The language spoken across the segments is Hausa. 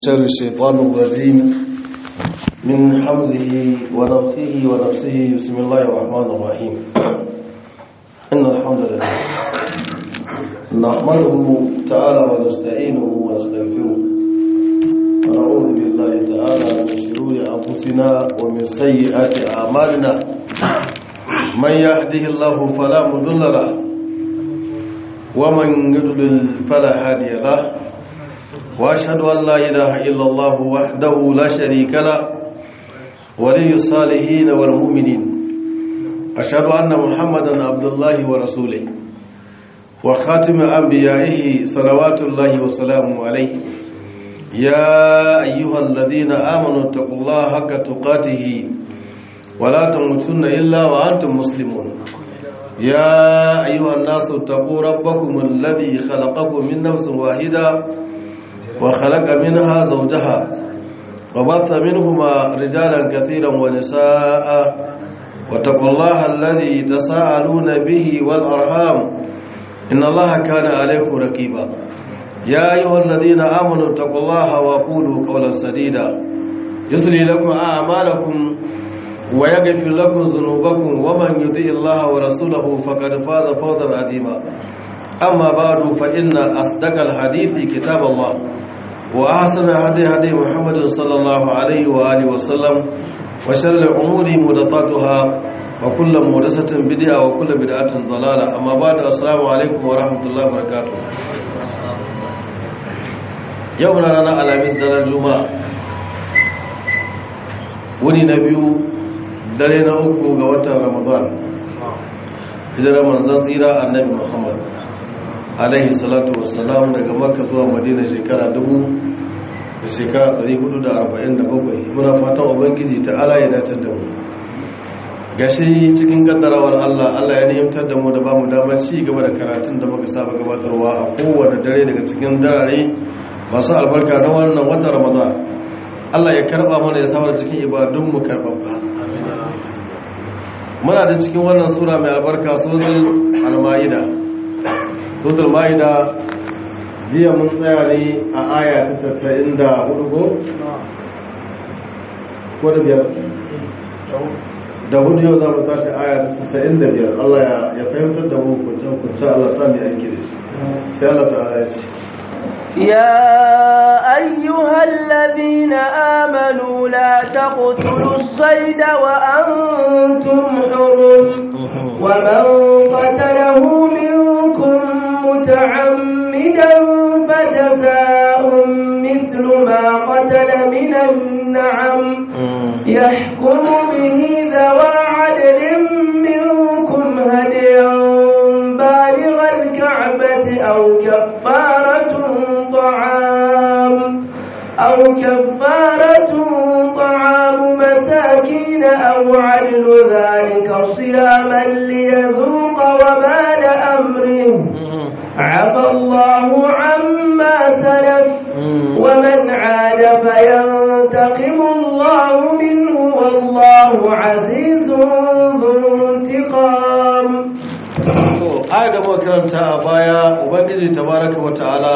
شر الشيطان الرجيم من حمزه ونفخه ونفسه بسم الله الرحمن الرحيم إن الحمد لله نحمده تعالى ونستعينه ونستغفره ونعوذ بالله تعالى من شرور أنفسنا ومن سيئات أعمالنا من يهده الله فلا مضل له ومن يضلل فلا هادي له واشهد ان لا اله الا الله وحده لا شريك له ولي الصالحين والمؤمنين اشهد ان محمدا عبد الله ورسوله وخاتم انبيائه صلوات الله وسلامه عليه يا ايها الذين امنوا اتقوا الله حق تقاته ولا تموتن الا وانتم مسلمون يا ايها الناس اتقوا ربكم الذي خلقكم من نفس واحده وخلق منها زوجها وبث منهما رجالا كثيرا ونساء واتقوا الله الذي تساءلون به والأرحام إن الله كان عليكم رقيبا يا أيها الذين آمنوا اتقوا الله وقولوا قولا سديدا يسري لكم أعمالكم ويغفر لكم ذنوبكم ومن يطيع الله ورسوله فقد فاز فوزا عظيما أما بعد فإن أصدق الحديث كتاب الله وأحسن هدي هدي محمد صلى الله عليه وآله وسلم وشر الأمور محدثاتها وكل محدثة بدعة وكل بدعة ضلالة أما بعد السلام عليكم ورحمة الله وبركاته يومنا لنا على مثل الجمعة وني نبيو درينا أكو غوة رمضان hijirar manzan tsira annabi muhammad alaihi salatu wassalam daga makka zuwa madina shekara dubu da shekara 447 muna fatan ubangiji ta ala ya datar da mu gashi cikin kaddarawar allah allah ya nihimtar da mu da ba mu damar ci gaba da karatun da muka saba gabatarwa a kowane dare daga cikin darare masu albarka na wannan wata ramadan allah ya karba mana ya samar cikin ibadunmu karbabba muna da cikin wannan sura mai albarka suratul al-maida suratul maida jiya mun tsaya ne a aya ta 94 ko ko da biyar da hudu yau za mu tashi aya ta 95 Allah ya fahimtar da mu kunta kunta Allah sami aiki da shi sai Allah ta'ala ya ce يا أيها الذين آمنوا لا تقتلوا الصيد وأنتم حرم ومن قتله منكم متعمدا فجزاء مثل ما قتل من النعم يحكم به ذوى عدل منكم هديا بالغ الكعبة أو كفارة طعام أو كفارة طعام مساكين أو عدل ذلك صياما ليذوق وبال أمره عفى الله عما سلف ومن عاد فينتقم الله منه والله عزيز ذو انتقام aya da makaranta a baya ubangiji tabaraka wa ta'ala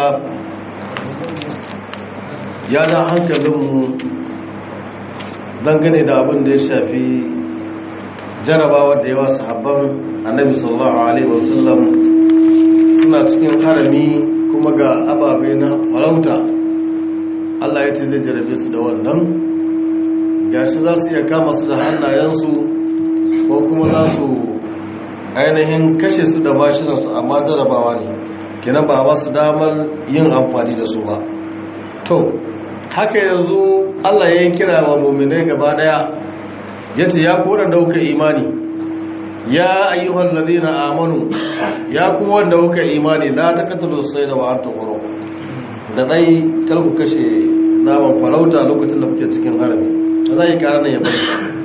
ya da hankalinmu dangane da abin da ya shafi jarabawa da yawa sahabban annabi sallallahu alaihi wasallam suna cikin harami kuma ga ababe na farauta Allah ya ce zai jarabe su da wannan gashi za su iya kama su da hannayensu ko kuma za su ainihin kashe su da mashinansu amma jarabawa ne kenan ba ba su damar yin amfani da su ba to haka yanzu Allah ya yi kira wa muminai gaba daya ya ce ya kora dauka imani ya ayyuhan ladina amanu ya ku wanda kuka imani la taqtulu sayda wa antum hurum da dai kar ku kashe naman farauta lokacin da kuke cikin harami zai kara nan ya bari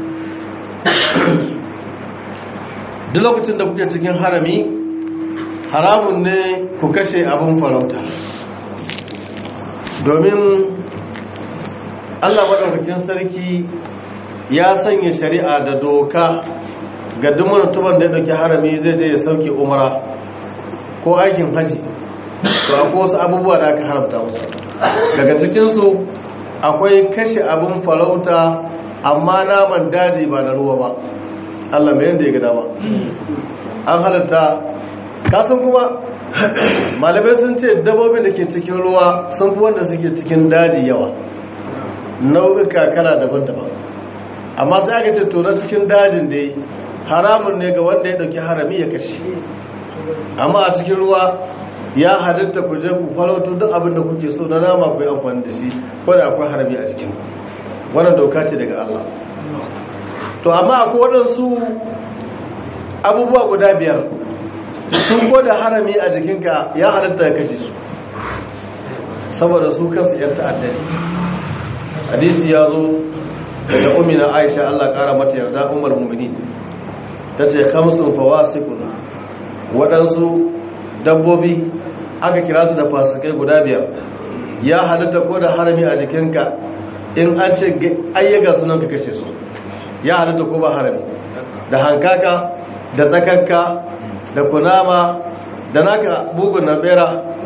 duk lokacin da kuke cikin harami haramun ne ku kashe abin farauta domin allah maɗaukakin sarki ya sanya shari'a da doka ga duk mutumin da ya ɗauki harami zai je ya sauke umara ko aikin haji to akwai wasu abubuwa da aka haramta musu daga cikinsu akwai kashe abin farauta amma naman daji ba na ruwa ba Allah mai yadda ya gada ba an halatta kasan kuma malamai sun ce dabbobin da ke cikin ruwa sun fi wanda suke cikin daji yawa nau'uka kala daban-daban amma sai aka ce to na cikin dajin dai haramun ne ga wanda ya dauki harami ya kashe amma a cikin ruwa ya halitta ku je ku farauto duk abin da kuke so na nama ku yi amfani da shi ko da akwai harami a cikin wannan doka ce daga Allah to amma akwai waɗansu abubuwa guda biyar sun ko da harami a jikinka ya halitta ya kashe su saboda su kansu yan ta'addari hadisi ya zo daga umina aisha Allah kara mata yarda umar mumini ta ce kamsun fawasikun waɗansu dabbobi aka kira su da fasikai guda biyar ya halitta ko da harami a jikinka in an ce ayyaga sunan ka kashe su ya halitta ko ba harami da hankaka da tsakakka da kunama da naka bugun na bera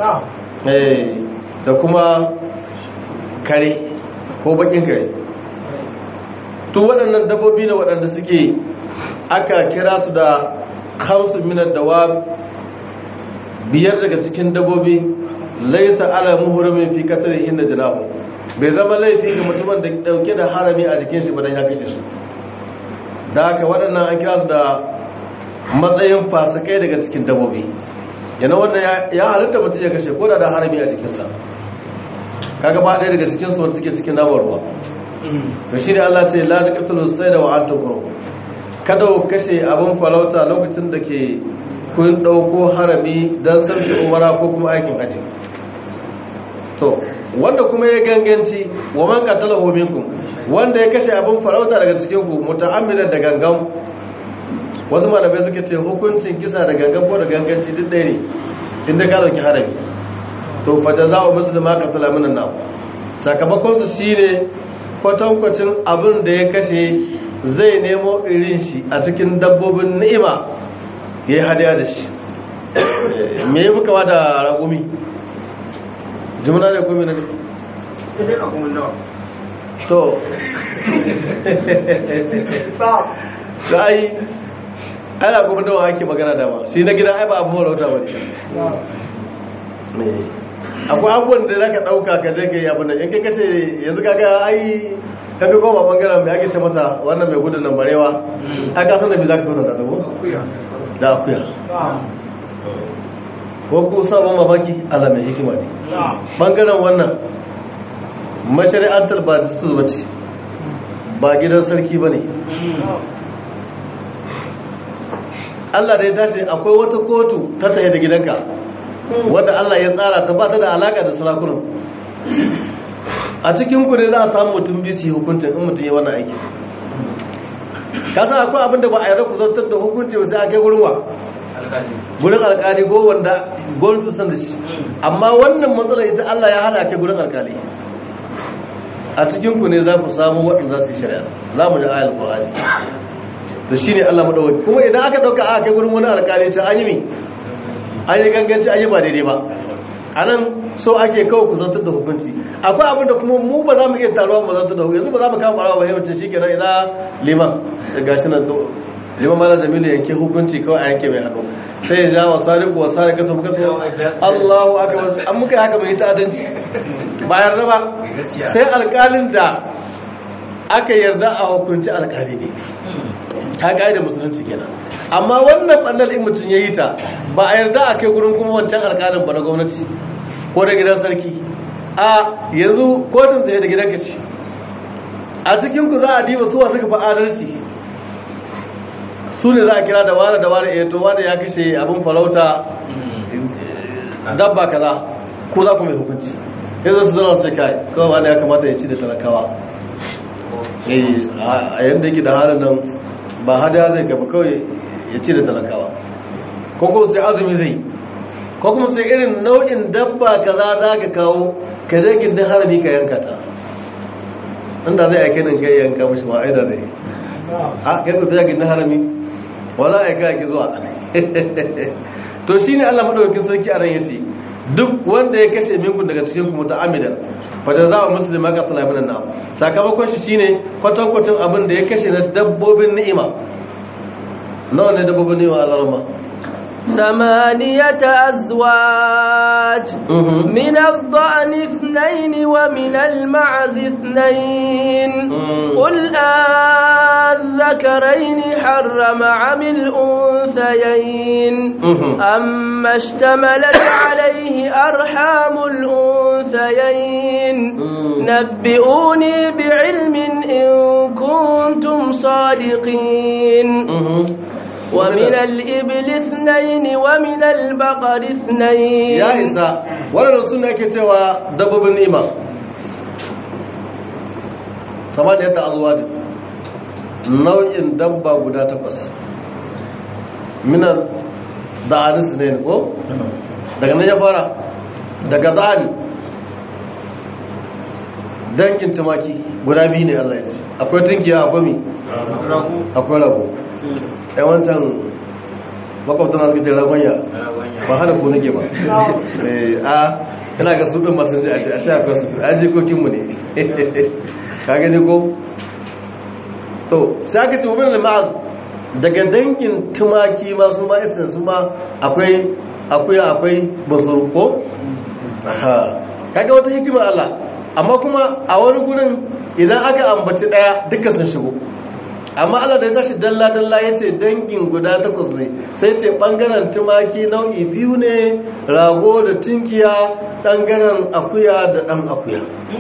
da kuma kare ko bakin kare to waɗannan dabbobi ne waɗanda suke aka kira su da kamsu minar dawa biyar daga cikin dabbobi laisa ala muhurimin fi katar inda janahu bai zama laifi ga mutumin da dauke da harami a jikin shi badan ya kashe su da haka waɗannan an kira su da matsayin fasikai daga cikin dabbobi yana wanda ya halitta mutum ya kashe ko da da harami a jikinsa kaga ba ɗaya daga cikin su wanda take cikin namar ruwa to shi ne Allah ce la taqtulu sayda wa antum hurum kada ku kashe abin farauta lokacin da ke kun dauko harami dan sauki umara ko kuma aikin haji to wanda kuma ya ganganci wa man qatalahu minkum wanda ya kashe abin farauta daga cikin ku muta'ammidan da gangan wasu malamai suka ce hukuncin kisa da gangan ko da ganganci duk ɗaya ne inda ka dauki harami to fa jaza'u muslima qatala minan nar sakamakon su shine kwatankwacin abin da ya kashe zai nemo irin shi a cikin dabbobin ni'ima ya yi hadiya da shi me yi muka da ragumi jimina da kome ne to da ai ana kuma dawa ake magana dama shi na gida ai ba abu marauta ba ne akwai abubuwan da za ka ɗauka ka je ka yi abin da in kai kashe yanzu kaga ai ka fi koma bangaren mai ake ce mata wannan mai gudun nan barewa a kasan da mai za ka fi da tabo da akuya ko ku sabon mafaki ala mai hikima ne bangaren wannan mashari'antar ba da su zuba ce ba gidan sarki ba ne Allah da ya tashi akwai wata kotu ta tsaye da gidanka wadda Allah ya tsara ta ba ta da alaka da sarakunan a cikin ku ne za a samu mutum biyu su yi hukuncin in mutum ya wannan aiki ka san akwai abin da ba a yarda ku zartar da hukunci ba sai a kai wurin wa gurin alkali ko wanda gwamnati san da shi amma wannan matsalar ita Allah ya hana kai gurin alkali a cikin ku ne za ku samu waɗanda za su yi shari'a za mu ji ayal qur'ani to shine Allah madawaki kuma idan aka dauka aka kai gurin wani alkali ta an yi mi an yi ganganci an yi ba daidai ba a nan so ake kawo ku zantar da hukunci akwai abin da kuma mu ba za mu iya taruwa ba zantar da hukunci yanzu ba za mu kama ɓarawa ba yawancin shi kenan ina liman da gashi nan to liman mala jamilu yanke hukunci kawai a yanke mai hannu sai ya ja wa sariku wa sarika to muka so Allahu akbar an muka haka mai ta'addanci ba yarda ba sai alƙalin da aka yarda a hukunci alƙali ne ta da musulunci kenan amma wannan ɓannar in mutum ya yi ta ba a yarda a kai gurin kuma wancan alƙalin ba na gwamnati ko da gidan sarki a yanzu kotun tsaye da gidan kaci a cikin ku za a diba suwa suka fi adalci su ne za a kira da wane da wane eto wane ya kashe abin farauta dabba kaza ko za ku mai hukunci yanzu su zana su kai kawai wane ya kamata ya ci da talakawa a yadda yake da halin nan ba hada zai gaba kawai ya ci da talakawa ko kuma sai azumi zai ko kuma sai irin nau'in dabba kaza za ka kawo ka je gindin harami ka yanka ta inda zai aike nan kai yanka mashi ma aida zai a kai ku ta gindin harami wala aika ki zuwa to shine Allah madaukakin sarki a ran yace duk wanda ya kashe minku daga cikin ku muta'ammidan fa jazaa'u muslima ka tala min nan sakamakon shi shine kwatankwacin abin da ya kashe na dabbobin ni'ima nawa ne dabbobin ni'ima a zarama ثمانية أزواج من الضأن اثنين ومن المعز اثنين قل أذكرين حرم عم الأنثيين أما اشتملت عليه أرحام الأنثيين نبئوني بعلم إن كنتم صادقين ومن الإبل اثنين ومن البقر اثنين يا إسا wannan suna yake cewa dabbobin nima sama da yadda azwajin nau'in dabba guda takwas minan da'anis ne ko daga nan ya fara daga da'ani dangin tumaki guda biyu ne Allah ya ce akwai tunkiya akwai mi akwai rago yawancan makwabta na suke ragonya ba hana ko nake ba a yana ga su ɗin masu ji a sha akwai su a jikokinmu ne ka gani ko to sai aka ce wabin limaz daga dangin tumaki masu ma isin su ma akwai akwai akwai basuru ko aha kaga wata hikimar Allah amma kuma a wani gurin idan aka ambaci daya duka sun shigo amma Allah da ya tashi dalla dalla ya ce dangin guda takwas ne sai ce bangaren tumaki nau'i biyu ne rago da tinkiya bangaren akuya da dan akuya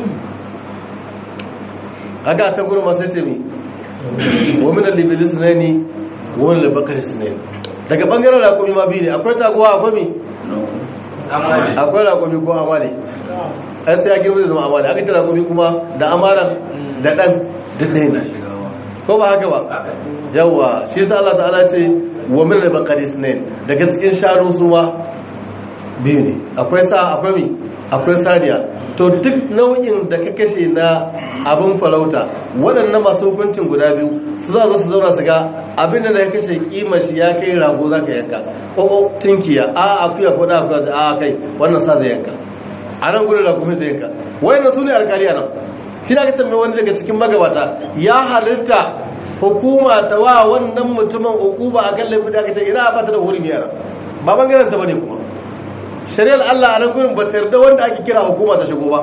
haka ta gurin masu ce mi wamin libilis ne ni wamin libakaris ne daga bangaren rakomi ma biyu ne akwai taguwa akwai mi akwai rakomi ko amale an sai ya girma da zama amale aka ce rakomi kuma da amalan da dan daddai ne ko ba haka ba yawa shi yasa Allah ta'ala ce wamin libakaris ne daga cikin sharu su ma biyu ne akwai sa akwai mi akwai saniya to duk nau'in da ka kashe na abin farauta waɗannan masu hukuncin guda biyu su za su zauna su ga abin da ya kashe kima shi ya kai rago za ka yanka ko tinkiya a akuya ko da akuya a kai wannan sa zai yanka a nan gudun rakumi zai yanka wayannan su ne alkali a nan shi na ka tambaye wani daga cikin magabata ya halitta hukuma ta wa wannan mutumin hukuma a kan laifin da aka ce ina a fata da hurumi yara ba bangaren ta bane kuma shari'ar Allah a nan gurin ba ta yarda wanda ake kira hukuma ta shigo ba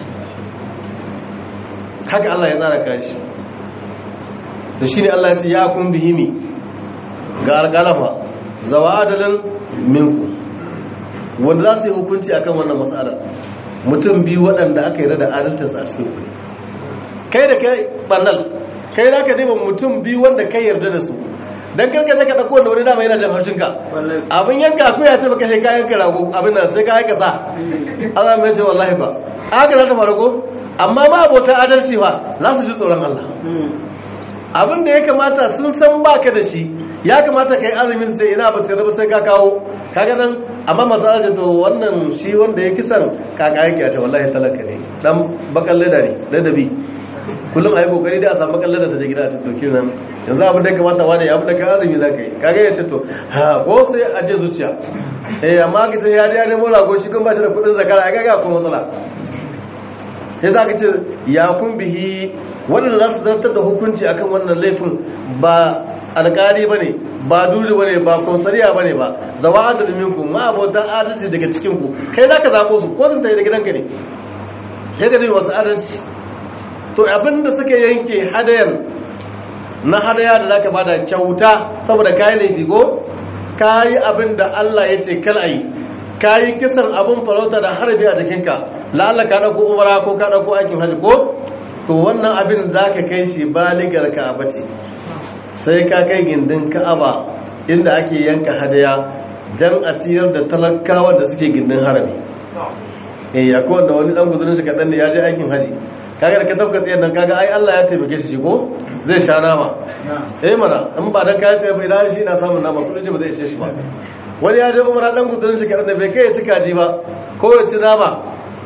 haka Allah ya tsara kashi to shine Allah ya ce ya kun bihimi ga alƙalafa zawa adalin minku wanda za su yi hukunci akan wannan mas'alar mutum biyu waɗanda aka yi da adalcinsu a cikin kuɗi kai da kai ɓannal kai za ka neman mutum biyu wanda kai yarda da su don karka ta ka ɗauko wanda wani dama yana jan haushinka abin yanka akwai ya ce baka sai kayan ka rago abin da sai ka aika sa Allah mai ce wallahi ba haka za ta faru ko amma ma abota adalci ba za su ji tsoron Allah abin da ya kamata sun san baka da shi ya kamata ka yi azumin sai ina ba sai rabu sai ka kawo kaga nan amma masu arziki to wannan shi wanda ya kisan kaka yake a ce wallahi talaka ne dan bakan leda ne ladabi kullum a yi kokari da a samu bakan leda ta je gida a tattoki nan yanzu abin da ya kamata wani ya da ka azumi za ka yi kaga ya ce to ha ko sai a je zuciya eh amma ka ce ya ya nemo rago shi kun ba shi da kudin zakara ya ga ko matsala ya za ka ce ya kun bihi waɗanda za su zartar da hukunci akan wannan laifin ba alƙali ba ne ba duli ba ne ba konsariya ba ne ba zawa adalin ku ma abotan adalci daga cikinku kai za ka zaɓo su ko sun tafi da gidanka ne sai ka nemi wasu adalci to abinda suka yanke hadayar na hadaya da za ka bada kyauta saboda kayi laifi ko kayi abin da allah ya ce kal ayi kayi kisan abin farauta da harbi a jikinka la'alla ka ɗauko umara ko ka ɗauko aikin hajji ko to wannan abin za ka kai shi baligar ka'aba ce sai ka kai gindin ka'aba inda ake yanka hadaya don a ciyar da talakawa da suke gindin harami eh ya kowa da wani dan guzurin shi kaɗan da ya je aikin haji kaga da ka tafka tsayar nan kaga ai Allah ya taimake shi ko zai sha nama eh mana in ba dan kayan tsaye bai da shi na samun nama kudin ce ba zai ishe shi ba wani ya je umara dan guzurin shi kaɗan da bai kai ya ci kaji ba ko ya ci nama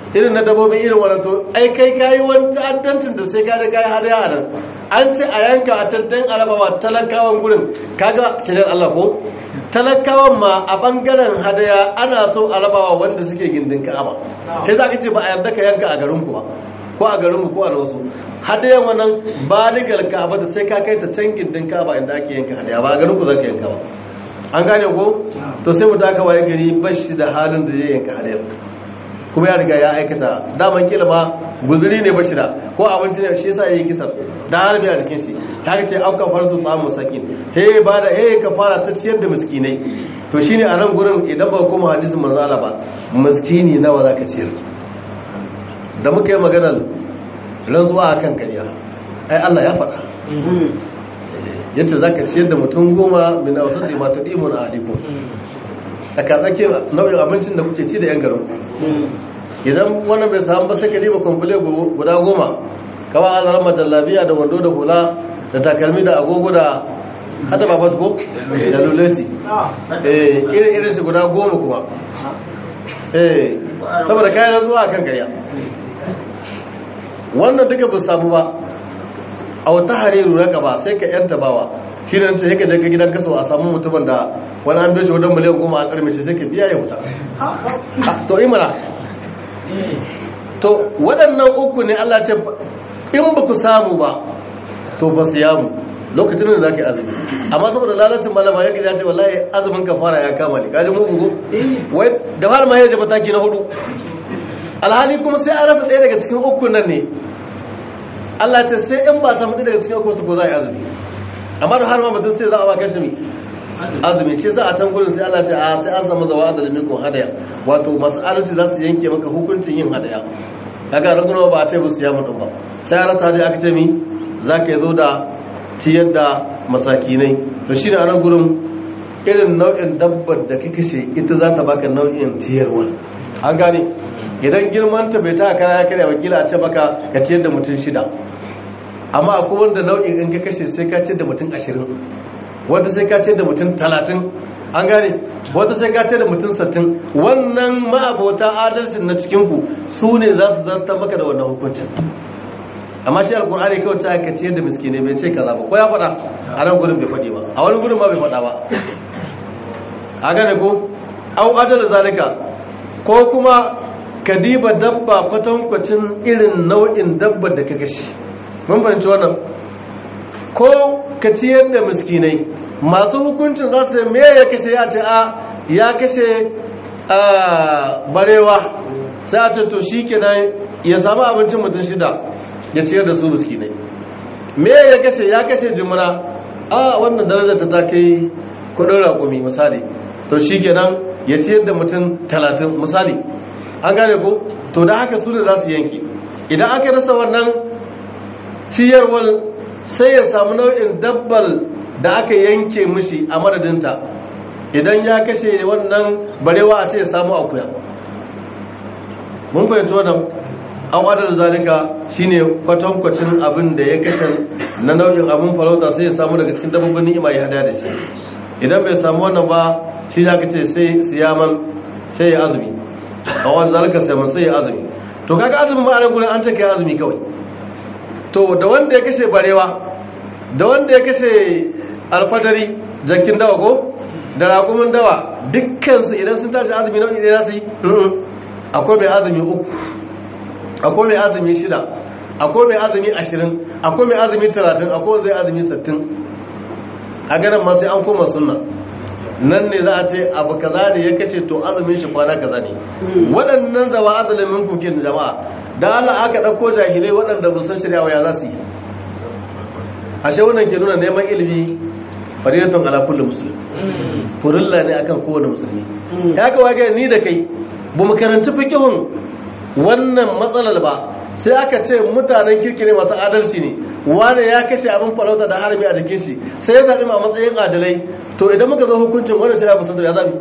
irin na dabbobin irin wannan to ai kai kayi wani ta'addancin da sai ka da kayi hadaya a nan an ce a yanka a tantan arabawa talakawan gurin kaga shirin Allah ko talakawan ma a bangaren hadaya ana so arabawa wanda suke gindin ka'aba sai za ka ce ba a yarda ka yanka a garin ku ba ko a garin mu ko a wasu hadayan wannan baligal ka'aba da sai ka kai ta can gindin ka'aba inda ake yanka hadaya ba a garin ku za ka yanka ba an gane ko to sai mu taka waye gari bashi da halin da zai yanka hadayar kuma ya riga ya aikata daman kila ma guzuri ne bashi da ko abinci ne shi yasa yayi kisan da harbi a jikin shi ta ce auka farzu tsamu sakin he ba da he ka fara ta ciyar da miskinai to shine a nan gurin idan ba kuma hadisin manzo Allah ba miskini nawa zaka ciyar da muka yi maganar rantsuwa akan kariya ai Allah ya faɗa yace zaka ciyar da mutum goma min awsati ma tudimun ahlikum a katsake nau'in abincin da kuke ci da yan garin idan wannan bai samu ba sai ka riba kwamfule guda goma kawai an zama jallabiya da wando da hula da takalmi da agogo da hata babat ko da luleti irin irin shi guda goma kuma eh saboda kayan zuwa kan gariya wannan duka ba samu ba a wata hariru raka ba sai ka yanta bawa shi da ce yake daga gidan kaso a samu mutumin da wani an doshi wadon miliyan goma a karmace sai ka biya ya wuta to imana to waɗannan uku ne Allah ce in ba ku samu ba to ba su yamu lokacin da za ka yi azumi amma saboda lalacin malama ya gida ce wallahi azumin ka fara ya kama ne kaji mugu go wai da fara ma ya mataki na hudu alhali kuma sai an rasa ɗaya daga cikin uku nan ne Allah ce sai in ba samu ɗaya daga cikin uku ko za a yi azumi amma da har ma mutum sai za a ba kashi mai azumi ce za a can gudun sai Allah ce a sai an samu zawa da limikon hadaya wato masu adalci za su yanke maka hukuncin yin hadaya kaga raguna ba a ce musu ya mutu ba sai an rasa hadaya aka ce mi za ka zo da ciyar da masakinai to shi ne a nan gurin irin nau'in dabbar da ka kashe ita za ta baka nau'in ciyarwa an gane idan girmanta bai ta kara ya karya wakila a ce maka ka ciyar da mutum shida amma akwai wanda nau'in in ka kashe sai ka ciyar da mutum ashirin wanda sai ka ciyar da mutum talatin an gane wanda sai ka ciyar da mutum sattin wannan ma'abota adalcin na cikinku su ne za su zarta maka da wannan hukuncin amma shi alkur'ani kawai ta aka ciyar da miskine bai ce kaza ba ko ya faɗa a nan gurin bai faɗi ba a wani gurin ma bai faɗa ba a gane ko au adal zalika ko kuma ka diba dabba kwatankwacin irin nau'in dabba da ka kashe mun fahimci wannan ko ka ciyar da miskinai masu hukuncin za su me ya kashe ya ce a ya kashe barewa sai a ce to shi kenan ya samu abincin mutum shida ya ciyar da su miskinai me ya kashe ya kashe jimina a wannan darajar ta kai kudin raƙumi misali to shi kenan ya ciyar da mutum talatin misali an gane ko to da haka su ne za su yanki idan aka rasa wannan ciyarwar sai ya samu nau'in dabbal da aka yanke mishi a madadinta idan ya kashe wannan barewa a ce ya samu akuya mun fahimci wannan an wadar zalika shine kwatankwacin abin da ya kashe na nau'in abin farauta sai ya samu daga cikin dabbobin ni'ima ya hada da shi idan bai samu wannan ba shi za ka ce sai siyaman sai ya azumi a wani zalika siyaman sai ya azumi to kaga azumin ba a nan gudun an ce kai azumi kawai to da wanda ya kashe barewa da wanda ya kashe alfadari jakin dawa ko da raƙumin dawa dukkansu idan sun tashi azumi nau'i ɗaya za su yi akwai mai azumi uku akwai mai azumi shida akwai mai azumi ashirin akwai mai azumi talatin akwai zai azumi sattin a ganin ma sai an koma sunna nan ne za a ce abu kaza ne ya kace to azumin shi kwana kaza ne waɗannan zawa azumin min kuke jama'a da Allah aka ɗauko jahilai waɗanda ba san shirya ya za su yi ashe wannan ke nuna neman ilimi faridatun ala kulli muslim furilla ne akan kowane musulmi ya kawai ga ni da kai ba mu karanci fiqhun wannan matsalar ba sai aka ce mutanen kirki ne masu adalci ne wani ya kashe abin farauta da harami a jikin shi sai ya zaɓi a matsayin adalai to idan muka zo hukuncin wani sai ya fusa da ya zaɓi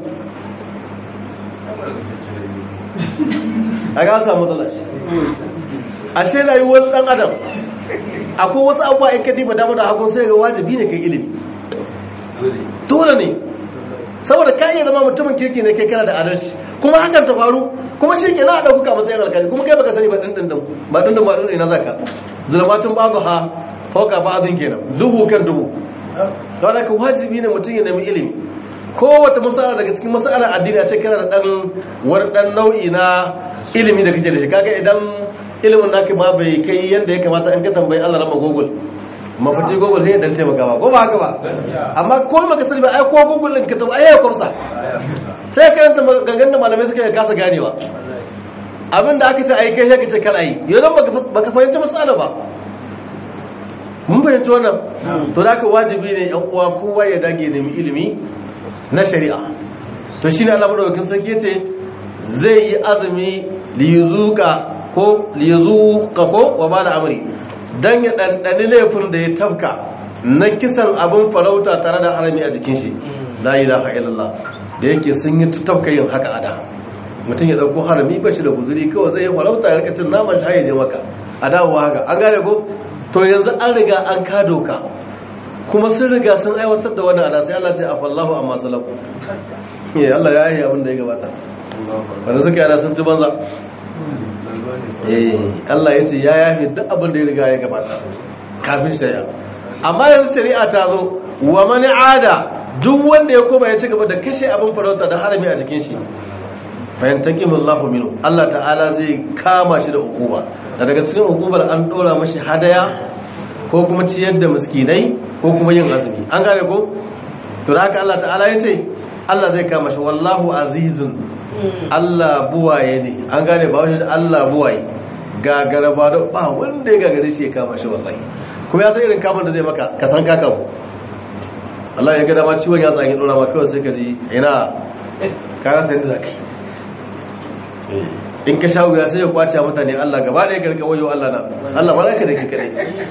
a ga samu matsala shi ashe rayuwar ɗan adam akwai wasu abubuwa in ka diba dama da hagun sai ga wajibi ne kai ilimi dole ne saboda ka iya zama mutumin kirki ne kai kana da adalci kuma hakan ta faru kuma shi ke na ɗauka matsayin alkali kuma kai baka sani ba ɗin ba ɗin ba ɗin ina zaka zulmatun babu ha fauka ba azin kenan dubu kan dubu don haka wajibi ne mutum ya nemi ilimi kowace masala daga cikin masalar addini a ce kana da ɗan wani ɗan nau'i na ilimi da kake da shi kaga idan ilimin naka ma bai kai yadda ya kamata an ka tambayi Allah rama Google mafici Google sai dan taimaka ba ko ba haka ba amma ko maka sani ba ai ko Google din ka tabbata ai kwamsa sai ka yanta gangan da malamai suka kasa ganewa abin da aka ce ai kai sai ka ce kar ai yanzu baka baka fahimci masala ba mun fahimci wannan to da ka wajibi ne yan uwa kowa ya dage nemi ilimi na shari'a to shine Allah madaukakin sarki yace zai yi azumi liyuzuka ko liyazuka ko wa bala amri dan ya dandani laifin da ya tabka na kisan abin farauta tare da harami a jikin shi la ilaha illallah da yake sun yi tabka yin haka ada mutum ya dauko harami ba shi da guzuri kawai zai yi farauta ya rika cin naman shi je maka a dawowa haka an gane ko to yanzu an riga an ka doka kuma sun riga sun aiwatar da wannan ada sai Allah ce afallahu amma salafu eh Allah ya yi abin da ya gabata wanda suka yana sun ci banza eh Allah ya ce ya yafi duk abin da ya riga ya gabata kafin shari'a amma yanzu shari'a ta zo wa mani ada duk wanda ya koma ya ci gaba da kashe abin farauta da harami a jikin shi bayan taqimullahu minhu Allah ta'ala zai kama shi da hukuma da daga cikin hukumar an dora mashi hadaya ko kuma ciyar da miskinai ko kuma yin azumi an gane ko to da haka Allah ta'ala ya ce Allah zai kama shi wallahu azizun Allah buwaye ne an gane ba wani Allah buwaye gagara ba da ba wanda ya gagare shi ya kama shi wallahi kuma ya san irin kamar da zai maka ka san kaka ku Allah ya ga dama ciwon ya tsage dora maka kawai sai ka ji ina ka rasa yadda zaka in ka shawo ya sai ya kwace mutane Allah gaba ɗaya ka rika wayo Allah na Allah ba za ka da ke kare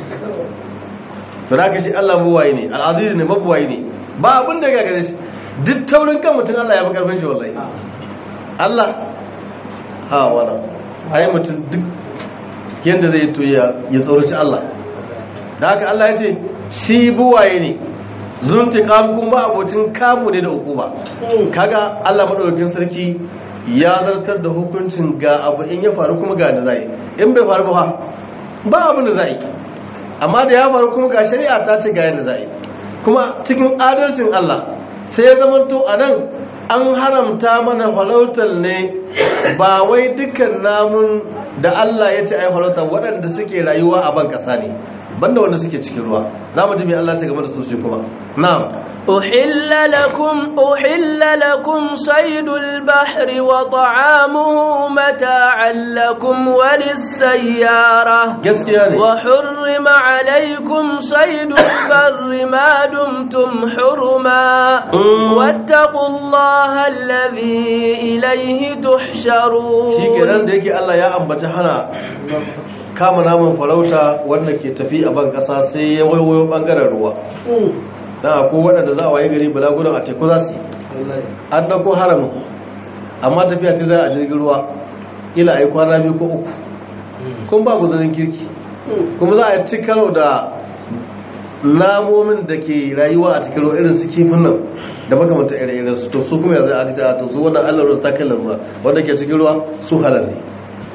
to da ka shi Allah buwaye ne al'aziz ne mabuwaye ne ba abin da ya gagare shi duk taurin kan mutum Allah ya fi karfin shi wallahi Allah ha wana ai mutum duk yadda zai to ya tsoraci Allah da haka Allah ya ce shi buwaye ne zunti kuma ba abocin kamu ne da hukuma kaga Allah madaukakin sarki ya zartar da hukuncin ga abu in ya faru kuma ga da zai in bai faru ba ba abin da zai amma da ya faru kuma ga shari'a ta ce ga yadda zai kuma cikin adalcin Allah sai ya zama to anan an haramta mana farautar ne ba wai dukkan namun da Allah ya ce ai farauta waɗanda suke rayuwa a ban ƙasa ne banda wanda suke cikin ruwa za mu ji mai Allah ce game da su shi kuma na'am أحل لكم أحل لكم صيد البحر وطعامه متاعا لكم وللسيارة gaskiya ne وحرم عليكم صيد البر ما دمتم حرما Mm. واتقوا الله الذي إليه تحشرون shi kenan da yake Allah ya ambaci hana kama namun farauta wanda ke tafi a ban ƙasa sai ya waiwayo ɓangaren ruwa dan akwai waɗanda za a waye gari balagunan a teku za su yi an ɗauko haramun amma tafiya ce za a jirgin ruwa ila a yi kwana biyu ko uku kun ba guzanin kirki kuma za a ci karo da namomin da ke rayuwa a cikin ruwa irin su kifin nan da makamanta ire-iren su to su kuma yanzu aka ce a to su wannan allah ruwa ta kai lalura wanda ke cikin ruwa su halal ne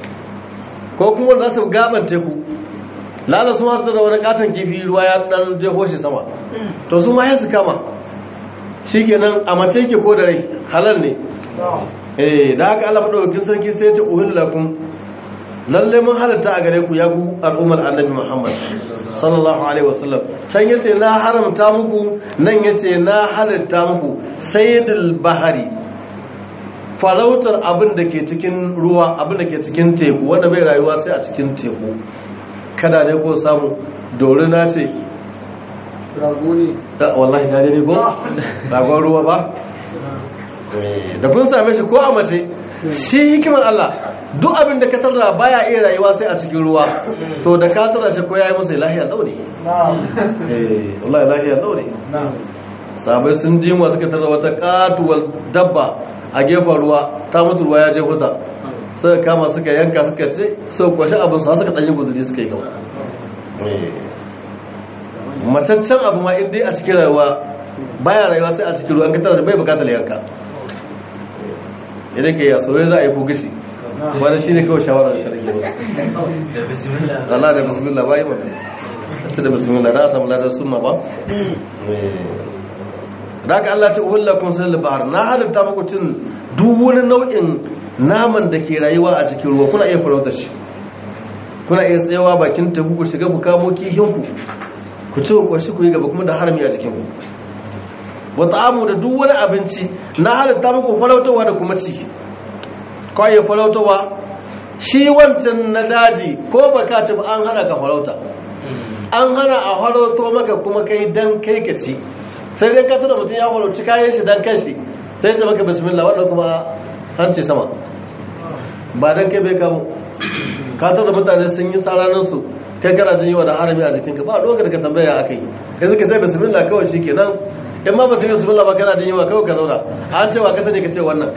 ko kuma wanda za su gaban teku lala su masu da wani katon kifi ruwa ya dan jeho shi sama to su ma ya su kama shi kenan a mace ke ko da rai halal ne eh da haka Allah madaukakin sarki sai ya ce uhillakum lalle mun halatta a gare ku ya ku al'ummar annabi Muhammad sallallahu alaihi wasallam can yace na haramta muku nan yace na halatta muku sayyidul bahari farautar abin da ke cikin ruwa abin da ke cikin teku wanda bai rayuwa sai a cikin teku kada ne ko samu dorina ce Da, wallahi na gani ko ragon ruwa ba da kun same shi ko a mace shi hikimar Allah duk abin da ka tarda baya iya rayuwa sai a cikin ruwa to da ka tarda shi ko yayi masa lahiya daure eh wallahi lahiya daure sabai sun ji mu suka tarda wata katuwar dabba a gefen ruwa ta mutu ruwa ya je huta suka kama suka yanka suka ce suka kwashi abin su suka danyi guzuri suka yi gaba mataccen abu ma inda a cikin rayuwa baya rayuwa sai a cikin ruwa an ka tarda bai bukatar yanka idan ka yi soyayya za a yi ko gashi wani shi ne kawai shawarar da rage ba da bismillah Allah da bismillah ba yi ba ta da bismillah na samu ladar sunna ba da aka Allah ta uhulla kun sai bahar na halitta muku cin duk wani nau'in naman da ke rayuwa a cikin ruwa kuna iya farautar shi kuna iya tsayawa bakin tabu ku shiga ku kamo kihinku ku ci ku shi ku yi gaba kuma da harami a jikin ku wa ta'amu da duk wani abinci na halitta muku farautarwa da kuma ci kawai ya farautarwa shi wancan na daji ko baka ci ba an hana ka farauta an hana a farauto maka kuma kai dan kai ka ci sai dai ka tura mutum ya farauci kayan shi dan kanshi sai ce maka bismillah wannan kuma hanci sama ba dan kai bai kamo ka tura mutane sun yi tsaraninsu kai kana jin yawa da harami a jikinka ba dokar ka tambaya aka yi kai suka ce bismillah kawai shi kenan in ma ba su yi bismillah ba kana jin yawa kawai ka zauna an cewa ka sani ka ce wannan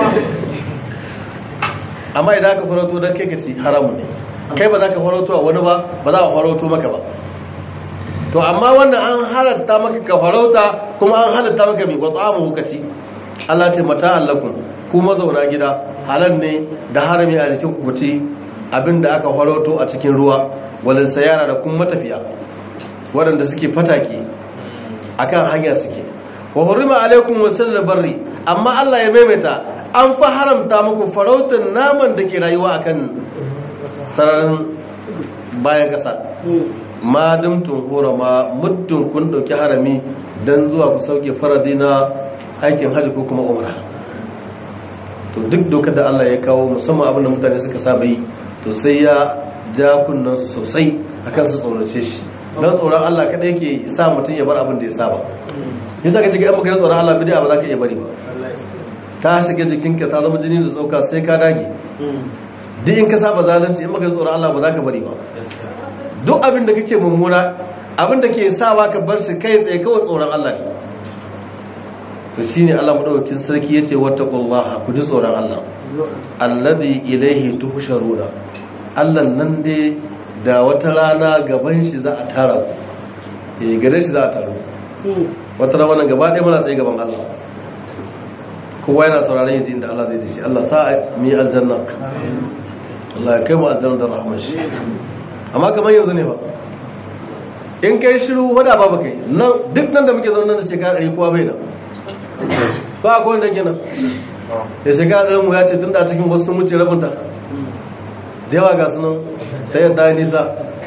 amma idan aka farauto don kai ka ci haramun ne kai ba za ka farauto a wani ba ba za a farauto maka ba to amma wannan an halatta maka ka farauta kuma an halatta maka mai wata amu hukaci Allah ce mata allakun ku mazauna gida halal ne da harami a jikin ku ci abinda aka farauto a cikin ruwa walin sayara da kuma matafiya waɗanda suke fataki akan hanya suke wa hurima alaikum wasallal barri amma Allah ya maimaita an fa haramta muku farautar naman da ke rayuwa akan sararin bayan ƙasa ma dumtun horama muddin kun ɗauki harami don zuwa ku sauke faradi na aikin hajji ko kuma umra to duk dokar da Allah ya kawo musamman abin da mutane suka saba yi to sai ya ja kunnan su sosai akan su tsorace shi don tsoron Allah kada yake sa mutum ya bar abin da ya saba yasa ka ji ga maka tsoron Allah bid'a ba za ka iya bari ba ta shiga jikinka ta zama jini da tsauka sai ka dage duk in ka saba zalunci in maka tsoron Allah ba za ka bari ba duk abin da kake mummuna abin da ke sawa ka bar shi kai tsaye kawai tsoron Allah ne to shine Allah madaukakin sarki yace wattaqullaha ku ji tsoron Allah alladhi ilayhi tuhsharuna Allah nan dai da wata rana gaban shi za a tara ku eh gare shi za a taro wata rana wannan gaba ɗaya muna tsaye gaban Allah kowa yana sauraron yaji inda Allah zai da shi Allah sa mu yi aljanna Allah ya kai mu aljanna da rahmar shi amma kamar yanzu ne ba in kai shiru wada ba kai nan duk nan da muke zaune da shekara ɗari kowa bai nan ba akwai wanda ke nan da shekara ɗari mu ya ce tun da cikin wasu sun wuce rabinta da yawa ga sunan ta yadda ya nisa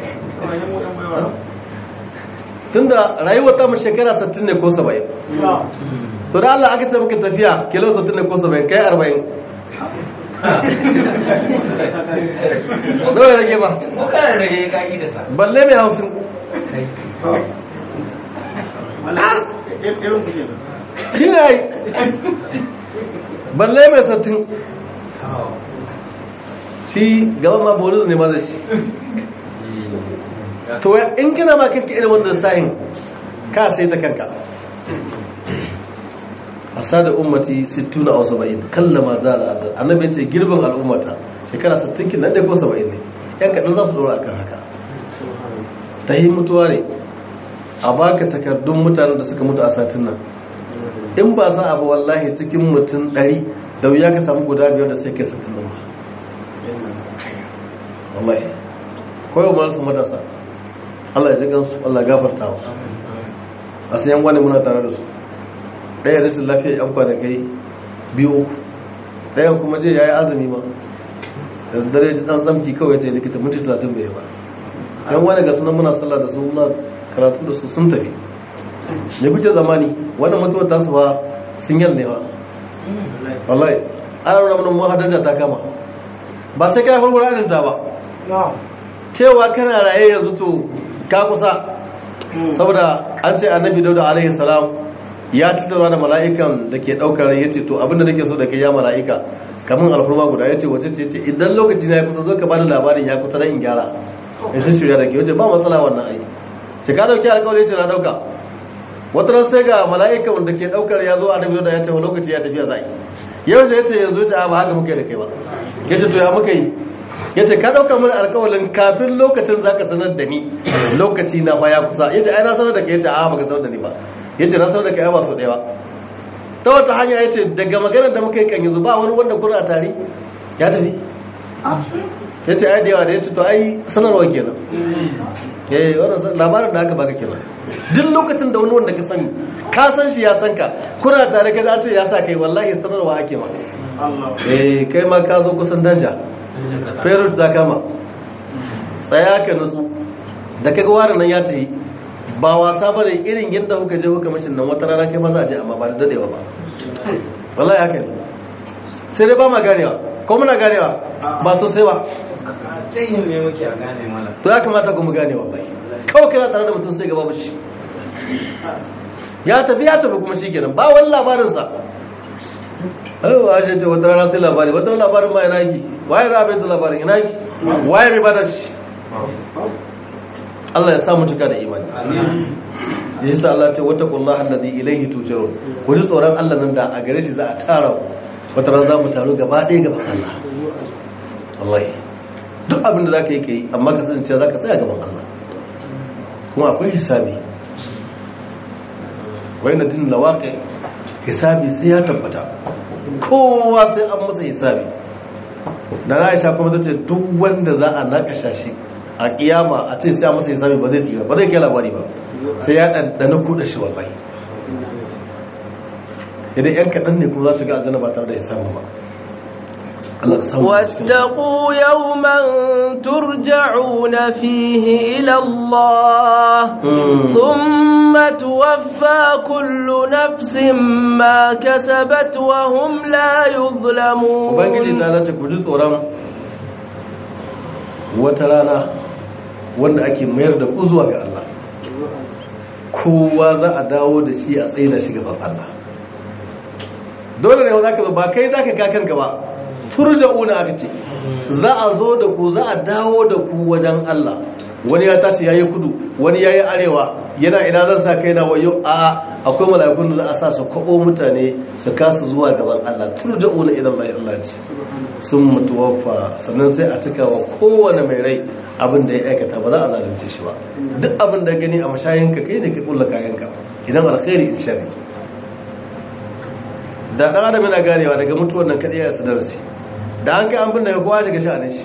tun da rayuwar ta mu shekara 60 ne ko 70 to da Allah aka ce maka tafiya kilo 60 ne ko 70 kai 40 nawa ya rage ba ko kana rage ka yi da sa balle mai hamsin shi ne ai balle mai sattin shi gaban ma bonus ne maza shi to in gina ma kanka irin wanda sa'in ka sai ta kanka asada ummati 60 aw 70 kallama zala azal annabi ce girbin al'ummata shekara 60 kin nan dai ko 70 ne yan kadan za su dora akan haka ta yi mutuwa ne a baka takardun mutanen da suka mutu a satin nan in ba za a ba wallahi cikin mutum 100 da wuya ka samu guda biyar da sai kai 60 nan wallahi koyo ma su matasa Allah ya ji gansu Allah ya gafarta wasu a sayan wani muna tare da su ɗaya rashin lafiya yan kwanakai biyu ɗayan kuma je ya yi azumi ma da dare ji ɗan tsamki kawai ta yi likita minti talatin bai ba yan wani ga sunan muna sallah da su muna karatu da su sun tafi ne kuke zamani wannan mutuwar tasu ba sun yal ne ba wallahi ana nuna mana mu hadar ta kama ba sai kai farko irin ta ba cewa kana raye yanzu to ka kusa saboda an ce annabi dauda alaihi salam ya tattauna da mala'ikan da ke daukar ya ce to abinda nake so da kai ya mala'ika kamun alfurma guda ya ce wace ce ce idan lokaci na ya kusa zo ka bani labarin ya kusa don in gyara in shi shirya da ke wace ba matsala wannan aiki ce ka dauki alkawari ce na dauka wata ran sai ga mala'ikan da ke daukar ya zo annabi dauda ya ce lokaci ya tafiya za yau ce ya ce yanzu ce ba haka muka yi da kai ba ya ce to ya muka yi ya ce ka ɗaukar mana alkawalin kafin lokacin za ka sanar da ni lokaci na fa ya kusa ya ce ai na sanar da ka ya ce a baka sanar da ni ba ya ce na sanar da ka ya ba su ɗaya ba ta wata hanya ya ce daga maganar da muka yi kan yanzu ba wani wanda kuna tare ya tafi ya ce ai da yawa da ya ce to ai sanarwa kenan eh wannan labarin da aka baka kenan duk lokacin da wani wanda ka sani ka san shi ya san ka kuna tare ka da ce ya sa kai wallahi sanarwa ake ma eh kai ma ka zo kusan danja ferret za kama tsaya ka nutsu da kaga warin nan ya tayi ba wasa bane irin yadda kuka je kuka mishin nan wata rana kai ma za a je amma ba da dadewa ba wallahi haka ne sai dai ba ma ganewa ko muna ganewa ba sosai ba tsayin ne muke a gane mana to ya kamata ku mu gane wallahi kawai kana tare da mutum sai gaba ba shi ya tafi ya tafi kuma shikenan ba wani labarin sa ai wa je ce wata rana sai labari wata rana labarin ma yana yi waye ra bai da labarin ina yi waye riba da shi Allah ya sa mu cika da imani yasa Allah ta wata kullaha alladhi ilayhi tujarun ku ji tsoron Allah nan da a gare shi za a tara ku wata rana za mu taru gaba ɗaya gaban Allah wallahi duk abin da za ka yi ka yi amma ka sani cewa za ka tsaya gaban Allah kuma akwai hisabi wai na tun lawaƙe hisabi sai ya tabbata kowa sai an masa hisabi da na aisha kuma ta ce duk wanda za a nakasha shi a kiyama a ce sai a masa hisabi ba zai tsira ba zai kai labari ba sai ya ɗanɗana kuɗa shi wallahi idan yan kaɗan ne kuma za su ga aljanna ba tare da hisabi ba Allah ka samu a cikin واتقوا يوما ترجعون فيه إلى الله Mm. ثم توفى كل نفس ما كسبت وهم لا يظلمون ubangiji ta dace ku ji tsoron wata rana wanda ake mayar da ku zuwa ga Allah kowa za a dawo da shi a tsaye da shi gaban Allah dole ne za ka ba kai za ka kakanka ba turja'una aka ce za a zo da ku za a dawo da ku wajen Allah wani ya tashi yayi kudu wani yayi arewa yana ina zan sa kai na wayo a akwai mala'ikun da za a sa su kwabo mutane su kasu zuwa gaban Allah turja'una ila Allah Allah ce sun mutuwafa sannan sai a cika wa kowane mai rai abin da ya aikata ba za a zalunce shi ba duk abin da gani a mashayinka kai ne ka kulla kayanka idan alkhairi in shari da ɗan adam yana ganewa daga mutuwar nan kaɗai ya sadarsi da an kai an bin daga kowa daga sha'anin shi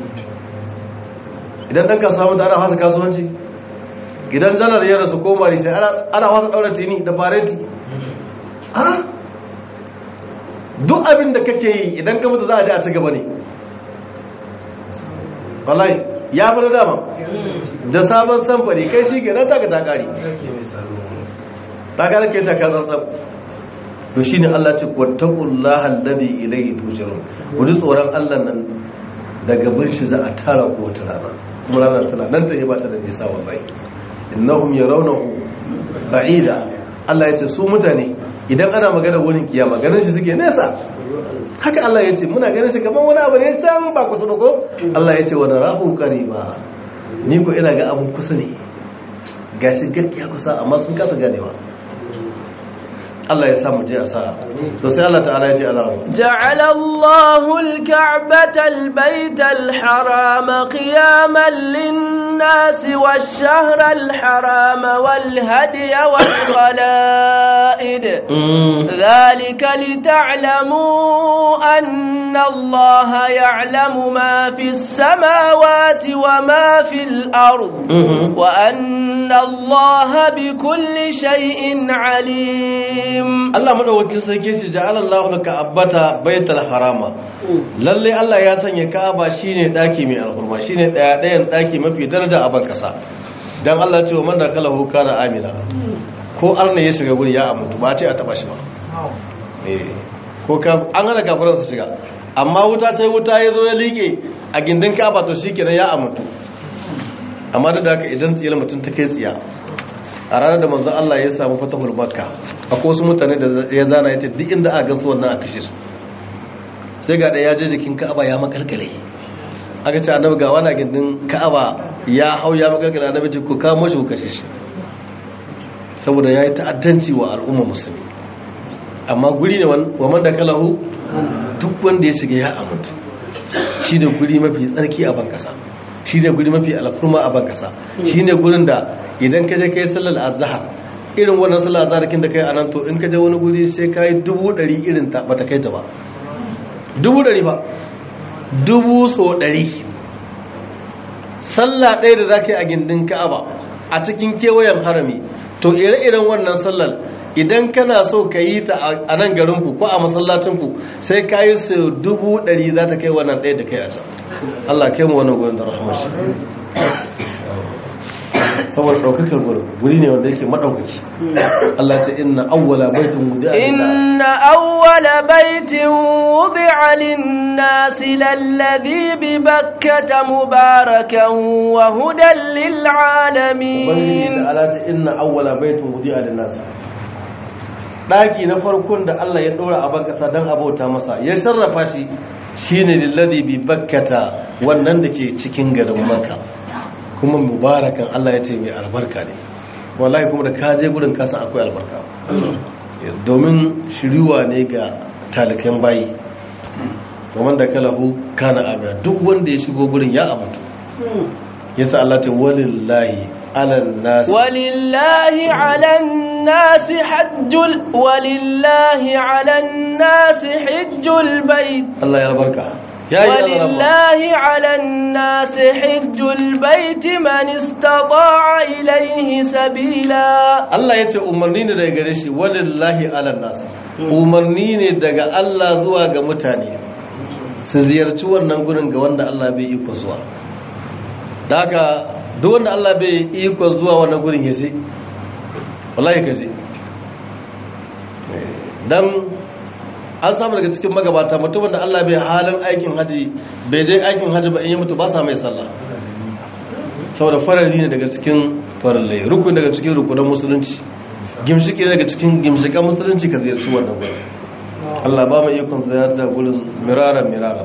idan ɗan kasuwa mutu ana fasa kasuwanci idan janar ya rasu koma ne sai ana fasa ɗaura tini da fareti ha duk abin da kake yi idan ka mutu za a ji a ci gaba ne wallahi ya fi na dama da sabon samfari kai shi ke nan taka takari sarki mai tsaro takari ke taka tsantsan to shine Allah ce wattaqullaha alladhi ilayhi tujrun ku ji tsoron Allah nan daga bin shi za a tara ku wata rana kuma ranar tana nan ta ba ta da nisa wallahi innahum yarawnahu ba'ida Allah ya ce su mutane idan ana magana wurin kiyama ganin shi suke nesa haka Allah ya ce muna ganin shi kaman wani abu ne can ba kusa ba ko Allah ya ce wa narahu qariba ni ko ina ga abun kusa ne gashi gaskiya kusa amma sun kasa ganewa Allah ya samu je a sa'a to sai Allah ta'ala ya ce Allah جعل الله الكعبة البيت الحرام قياما للناس والشهر الحرام والهدي والقلائد ذلك لتعلموا أن الله يعلم ما في السماوات وما في الأرض وأن الله بكل شيء عليم Allah madaukakin sarki ce ja'ala Allahu al-ka'bata baital harama lalle Allah ya sanya Ka'aba shine daki mai alhurma shine daya dayan daki mafi daraja a ban kasa dan Allah ce wa man dakalahu kana amina ko arna ya shiga guri ya amintu ba ce a taba shi ba eh ko ka an hana kafiran su shiga amma wuta ta wuta ya zo ya liƙe a gindin Ka'aba to shikenan ya amintu amma duk da haka idan tsiyar mutum ta kai tsiya a ranar da manzon Allah ya samu fatahul makka akwai wasu mutane da ya zana ya ce duk inda aka gansu wannan a kashe su sai ga ɗaya ya je jikin ka'aba ya makalkale aka ce annabi ga wani gindin ka'aba ya hau ya makalkale annabi ce ku kamo shi ku kashe shi saboda ya yi ta'addanci wa al'umma musulmi amma guri ne wa man da kalahu duk wanda ya shiga ya amintu shi ne guri mafi tsarki a bankasa shi ne guri mafi alfurma a bankasa shi ne gurin da idan ka je kai sallar azhar irin wannan sallah zarakin da kai a nan to in ka je wani guri sai ka yi dubu ɗari irin ta ba ta kai ta ba dubu ɗari ba dubu so ɗari sallah ɗaya da za ka yi a gindin ka'aba a cikin kewayen harami to ire-iren wannan sallar idan kana so ka yi ta a nan garinku ko a masallacinku sai ka yi su dubu ɗari za ta kai wannan ɗaya da kai a can Allah kai mu wannan gurin da rahamashi saboda ɗaukakar gurin guri ne wanda yake maɗaukaki Allah ce inna awwala baitin wudi'a إن أول بيت وضع للناس للذي ببكة مباركا وهدى ubangiji للعالمين ta ala ce inna awwala baitin wudi'a lin-nas daki na farkon da Allah ya dora a ban kasa dan abauta masa ya sarrafa shi shine lilladhi bi bakkata wannan da ke cikin garin makka kuma mubarakan Allah ya ce mai albarka ne wallahi kuma da kaje gurin kasa akwai albarka domin shiriwa ne ga talikan bayi kuma da kalahu kana amina duk wanda ya shigo gurin ya amintu yasa Allah ta walillahi alan nas ولله على الناس حج ال... ولله على الناس حج البيت Allah ya albarka ya yi Allah ولله على الناس حج البيت من استطاع إليه سبيلا Allah ya ce umarni ne daga gare shi walillahi alan nas umarni ne daga Allah zuwa ga mutane su ziyarci wannan gurin ga wanda Allah bai iko zuwa da haka duk wanda Allah bai iko zuwa wannan gurin ya je wallahi ka je dan an samu daga cikin magabata mutumin da Allah bai halin aikin haji bai je aikin haji ba in yi mutu ba sa mai sallah saboda farari ne daga cikin farallai rukun daga cikin rukunan musulunci gimshiki daga cikin gimshikan musulunci ka ziyarci wannan gurin Allah ba mu ikon ziyarta gurin miraran miraran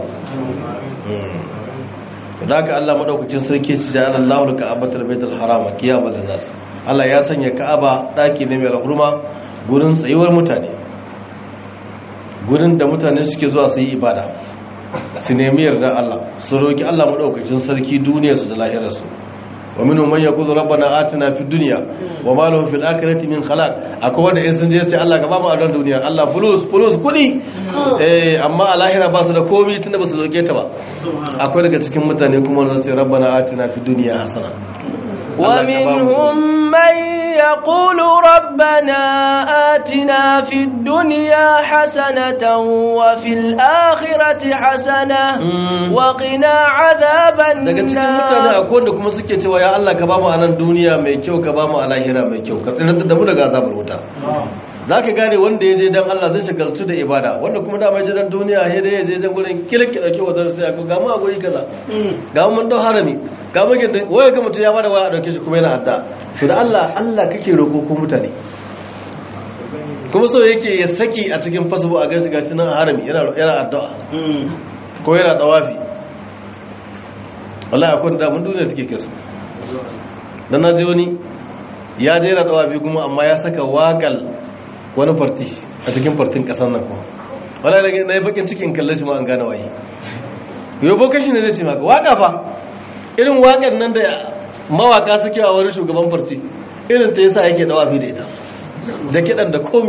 da haka Allah madaukakin sarki ci da Allah da Ka'abatul Baitul Haram kiyamal nas Allah ya sanya Ka'aba daki ne mai alhurma gurin tsayuwar mutane gurin da mutane suke zuwa su yi ibada su nemi yarda Allah su roki Allah madaukakin sarki duniyarsu da lahirarsu wa minhum man yaqulu rabbana atina fid dunya wa ma lahu fil akhirati min khalaq akwai wanda in sun je ce Allah ka ba mu adon duniya Allah fulus fulus kudi eh amma a lahira ba su da komai tunda ba su roke ta ba akwai daga cikin mutane kuma wanda su ce rabbana atina fid dunya hasana Allah ka ba mu- ومنهم من يقول ربنا آتنا في الدنيا حسنة وفي الآخرة حسنة Mm. وقنا عذاب daga cikin mutane النار akwai wanda kuma suke cewa ya Allah ka ba mu a nan duniya mai kyau ka ba mu a lahira mai kyau ka tsirar da mu daga azabar wuta za ka gane wanda ya je don Allah zai shagaltu da ibada wanda kuma dama ya je don duniya ya je ya je don gurin kilki dauke wa zai sai ga mu a guri kaza ga mu mun dau harami ga mu gidan waya ga mutum ya bada waya a dauke shi kuma yana adda to da Allah Allah kake roko ko mutane kuma so yake ya saki a cikin fasabo a gaci gaci nan a harami yana yana addu'a ko yana tawafi wallahi akwai da mun duniya take kasu dan na je wani ya je yana tawafi kuma amma ya saka wakal wani farti a cikin fartin kasar nan kuma wala da na yi bakin cikin kalle shi ma an gane waye yau bokan shi ne zai ce maka waka fa irin wakan nan da mawaka suke a wani shugaban farti irin ta yasa yake dawafi da ita da kidan da komi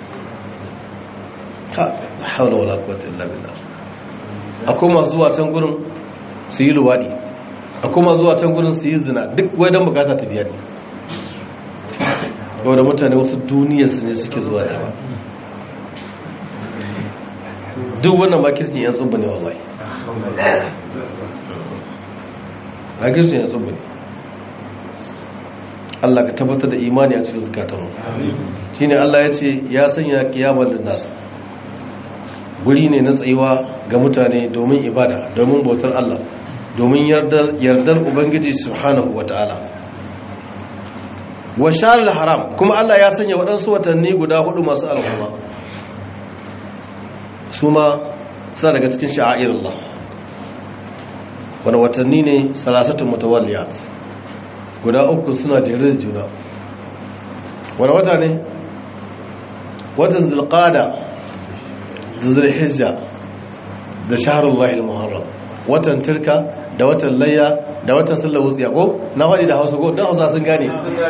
ha la hawla wala quwwata illa billah akwai masu zuwa can gurin su yi luwadi akwai masu zuwa can gurin su yi zina duk wai dan bukata ta biya ne da mutane wasu duniyarsu ne suke zuwa da ba duk wannan makircin yan tsubba ne wallahi makircin yan tsubba ne Allah ka tabbatar da imani a cikin zukatanmu shi ne Allah ya ce ya sanya kiyamar da nasu guri ne na tsayuwa ga mutane domin ibada domin bautar Allah domin yardar Ubangiji subhanahu wa ta'ala wa sharar haram kuma Allah ya sanya waɗansu watanni guda hudu masu alhurma su ma suna daga cikin sha'air Allah wani watanni ne salasatun mutawalliyat guda uku suna jere da juna wani wata ne watan zulqada da zulhijja da shaharullahi al-muharram watan turka da watan layya da watan sallar wutsiya ko na faɗi da hausa ko don hausa sun gane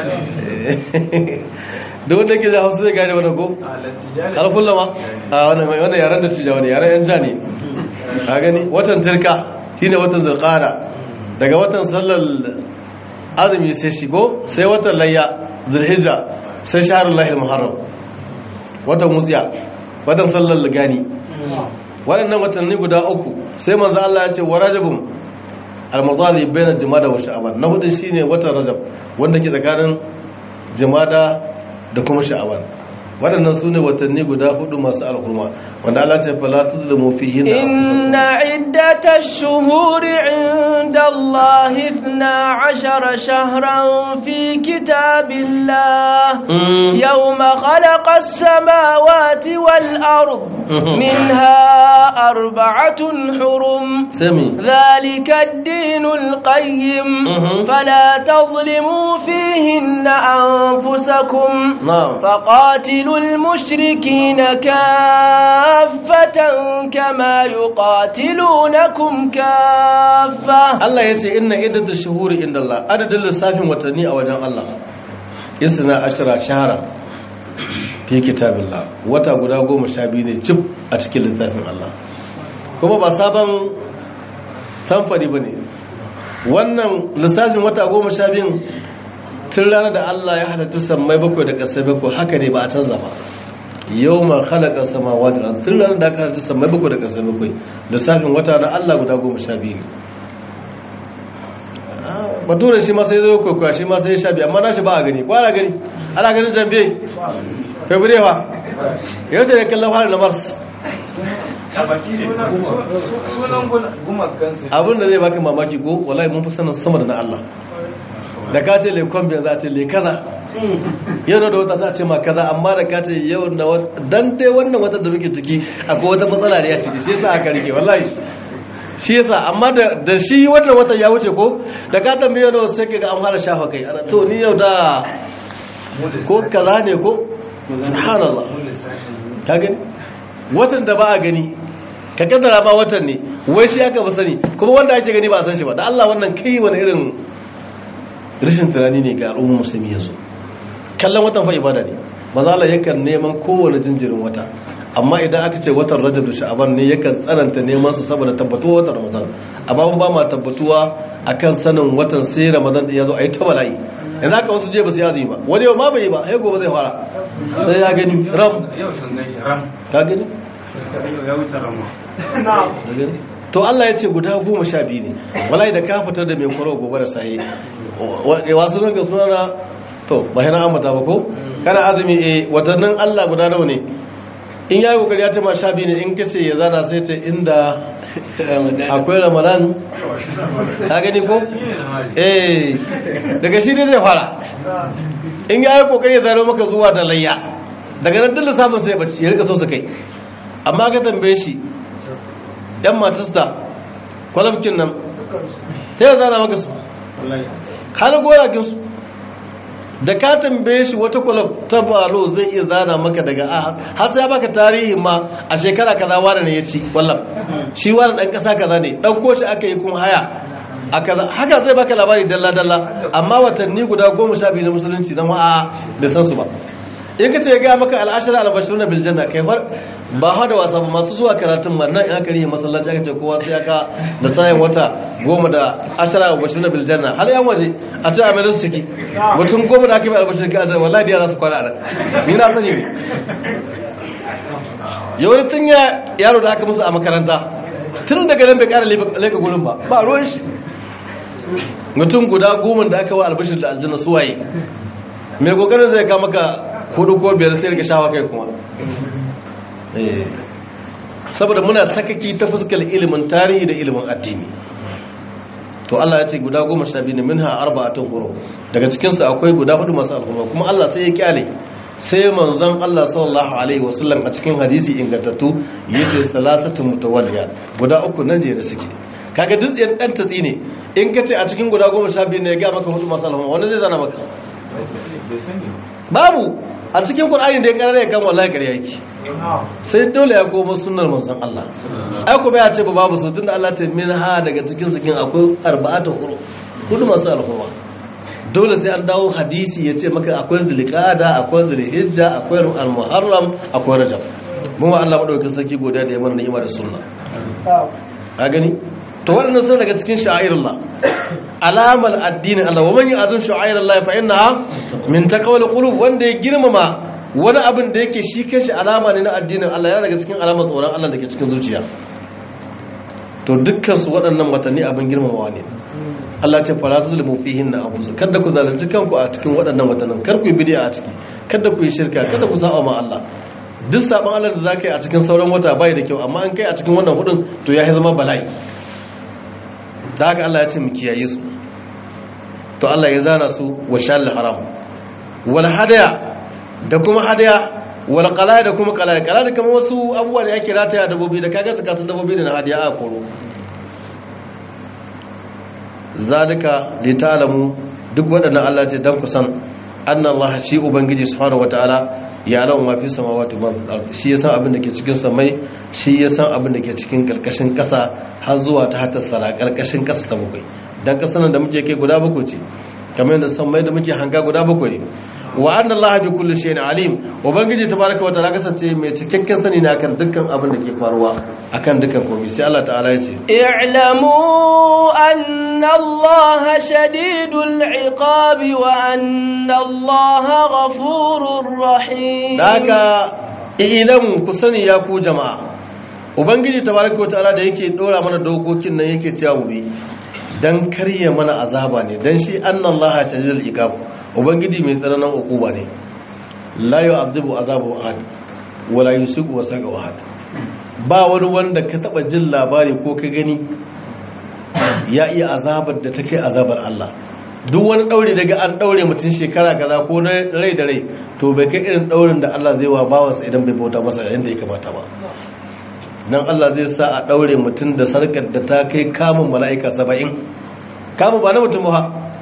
da wanda ke da hausa zai gane wani ko alfulla ma a wannan yaren da cijawa ne yaren yan ja ne a gani watan turka shine watan zulqada daga watan sallar azumi sai shigo sai watan layya zulhijja sai shaharullahi muharram watan wutsiya watan sallar gani waɗannan watanni guda uku sai manzo Allah ya ce wa rajabun al-madali bayna jumada wa sha'ban na hudu shine watan rajab wanda ke tsakanin jumada da kuma sha'ban waɗannan su ne watanni guda hudu masu alhurma wanda Allah ce fala tuzlimu fihi inna iddatash shuhuri inda Allah 12 shahran fi kitabillah yawma khalaqas samawati wal ard minha arba'atun hurum sami ذلك الدين القيم مهم. فلا تظلموا فيهن أنفسكم na'am فقاتلوا المشركين كافة كما يقاتلونكم كافة Allah ya ce inna iddat shuhuri inda Allah adadin lissafin watanni a wajen Allah isna ashara shahara fi kitabillah wata guda goma sha biyu ne cif a cikin littafin Allah kuma ba sabon samfari ba ne wannan lissafin wata goma sha biyun tun ranar da Allah ya halatta sammai bakwai da ƙasai bakwai haka ne ba a canza ba yau ma halaka samawa da tun ranar da aka halatta sammai bakwai da ƙasai bakwai lissafin wata na Allah guda goma sha biyu ne bature shi ma sai zo kwaikwaya shi ma sai ya sha biyu amma na shi ba a gani kwana gani ana ganin jambe february fa yau ce ne kallon fara na mars sunan gumakan su abin da zai baka mamaki ko wallahi mun fi sanin sama da na Allah da ka ce lekon biyan za a ce le kaza yau da wata za a ce ma kaza amma da ka ce yau na wata dan dai wannan wata da muke ciki akwai wata matsala da ya ciki shi yasa aka rike wallahi shi yasa amma da da shi wannan wata ya wuce ko da ka tambaye yau sai ka ga an fara shafa kai ana to ni yau da ko kaza ne ko subhanallah ka gani watan da ba a gani ka kaddara ba watan ne wai shi aka ba sani kuma wanda ake gani ba a san shi ba da Allah wannan kai wani irin rashin tunani ne ga al'ummar musulmi yanzu kallon watan fa ibada ne maza Allah yakan neman kowane jinjirin wata amma idan aka ce watan rajab da sha'aban ne yakan tsananta neman su saboda tabbatuwa watan ramadan amma mun ba ma tabbatuwa akan sanin watan sai ramadan din yazo ayi ta bala'i yanzu aka wasu je ba su yazi ba wani yau ma bai ba sai gobe zai fara sai ya gani ram yau sun gan shi ram ka gani ya wuce rama to Allah ya ce guda goma sha biyu ne wallahi da ka fitar da mai kwaro gobe da sahi wasu nan ga sunana to ba hina ambata ba ko kana azumi eh watannin Allah guda nawa ne in yayi kokari ya ce ma sha biyu ne in kace ya zana sai ce inda akwai ramadan ka gani ko eh daga shi dai zai fara in yayi kokari ya zaro maka zuwa da layya daga nan dillin samun sai ya bace ya rika so su kai amma ka tambaye shi yan matasta kwalabkin nan ta yi zana maka su hana goyakin su da ka tambaye shi wata kwalab ta balo zai iya zana maka daga a har sai ya baka tarihi ma a shekara kaza wani ne ya ci kwallon shi wani dan kasa kaza ne dan koci aka yi kuma haya a kaza haka zai baka labari dalla dalla amma watanni guda goma sha biyu na musulunci na ma'a bai san su ba in ka ce ya gaya maka al'ashara albashiru na biljanna kai far ba ha da wasa ba masu zuwa karatun ma nan in aka rihe masallaci aka ce kowa sai aka da sayan wata goma da ashara albashiru na biljanna har yan waje a ce a mai su ciki mutum goma da aka yi albashiru ka da wallahi da za su kwana a nan ni na sani ne ya wani tun ya yaro da aka musu a makaranta tun daga nan bai kara leka gurin ba ba ruwan shi mutum guda goma da aka wa albashir da aljanna suwaye mai kokarin zai kama maka hudu ko biyar sai rika shawa kai kuma saboda muna sakaki ta fuskar ilimin tarihi da ilimin addini to Allah ya ce guda goma sha biyu ne minha arba'atun huru daga cikinsu akwai guda hudu masu alhurma kuma Allah sai ya kyale sai manzon Allah sallallahu alaihi wasallam a cikin hadisi ingantattu yace salasatu mutawalliya guda uku nan je da suke kaga duk yan dan tatsi ne in kace a cikin guda goma sha biyu ne ya ga maka hudu masu alhurma wanda zai zana maka babu a cikin qur'ani da ya karare kan wallahi kare yake sai dole ya koma sunnar manzon Allah ai ko bai ce ba babu su tunda Allah ce min ha daga cikin su kin akwai arba'atu huru hudu masu alhurma dole sai an dawo hadisi ya ce maka akwai zulqa'ada akwai zulhijja akwai al-muharram akwai rajab mun wa Allah madaukakin sarki godiya da ya mana ni'ima da sunna ka gani to waɗannan sun daga cikin sha'airullah alamar addinin Allah wa man yu'azzim sha'airullah fa innaha min taqwal qulub wanda ya girmama wani abin da yake shi kanshi alama ne na addinin Allah yana daga cikin alamar tsoron Allah da ke cikin zuciya to dukkan su waɗannan watanni abin girmamawa ne Allah ce fara zulmu fihin na abu kada ku zalunci kanku a cikin waɗannan watannin kar ku yi bid'a a ciki kada ku yi shirka kada ku sa'a ma Allah duk sabon Allah da zaka yi a cikin sauran wata bai da kyau amma an kai a cikin wannan hudun to ya zama bala'i da haka Allah ya ce mu kiyaye su to Allah ya zana su wa shal haram wal hadaya da kuma hadaya wal qalaya da kuma qalaya qalaya kamar wasu abubuwa da yake rataya dabbobi da kaga su kasu dabbobi da na hadiya a koro zalika li ta'lamu duk waɗannan Allah ce dan ku san anna Allah shi ubangiji subhanahu wataala ya alamu ma fi samawati ma fil ardi shi yasan abin da ke cikin samai shi yasan abin da ke cikin karkashin ƙasa har zuwa ta hatta sara karkashin ƙasa ta bakwai dan ƙasar da muke kai guda bakwai ce kamar yadda samai da muke hanga guda bakwai ne wa anna Allah bi kulli shay'in alim ubangiji tabaraka wa ta'ala kasance mai cikakken sani ne akan dukkan abin da ke faruwa akan dukkan komai sai Allah ta'ala ya ce اعلموا أن الله شديد العقاب وأن الله غفور رحيم haka ilamu ku sani ya ku jama'a ubangiji tabaraka wa ta'ala da yake dora mana dokokin nan yake cewa mu bi dan karya mana azaba ne dan shi annallaha shadidul iqab ubangiji mai tsananin hukuma ne la yu'adhibu azabu ahad wala yusiku wasaqa ahad ba wani wanda ka taba jin labari ko ka gani ya iya azabar da take azabar Allah duk wani daure daga an daure mutum shekara kaza ko na rai da rai to bai kai irin daurin da Allah zai wa bawansa idan bai bauta masa yadda ya kamata ba nan Allah zai sa a daure mutum da sarkar da ta kai kamun mala'ika saba'in kamun ba na mutum ba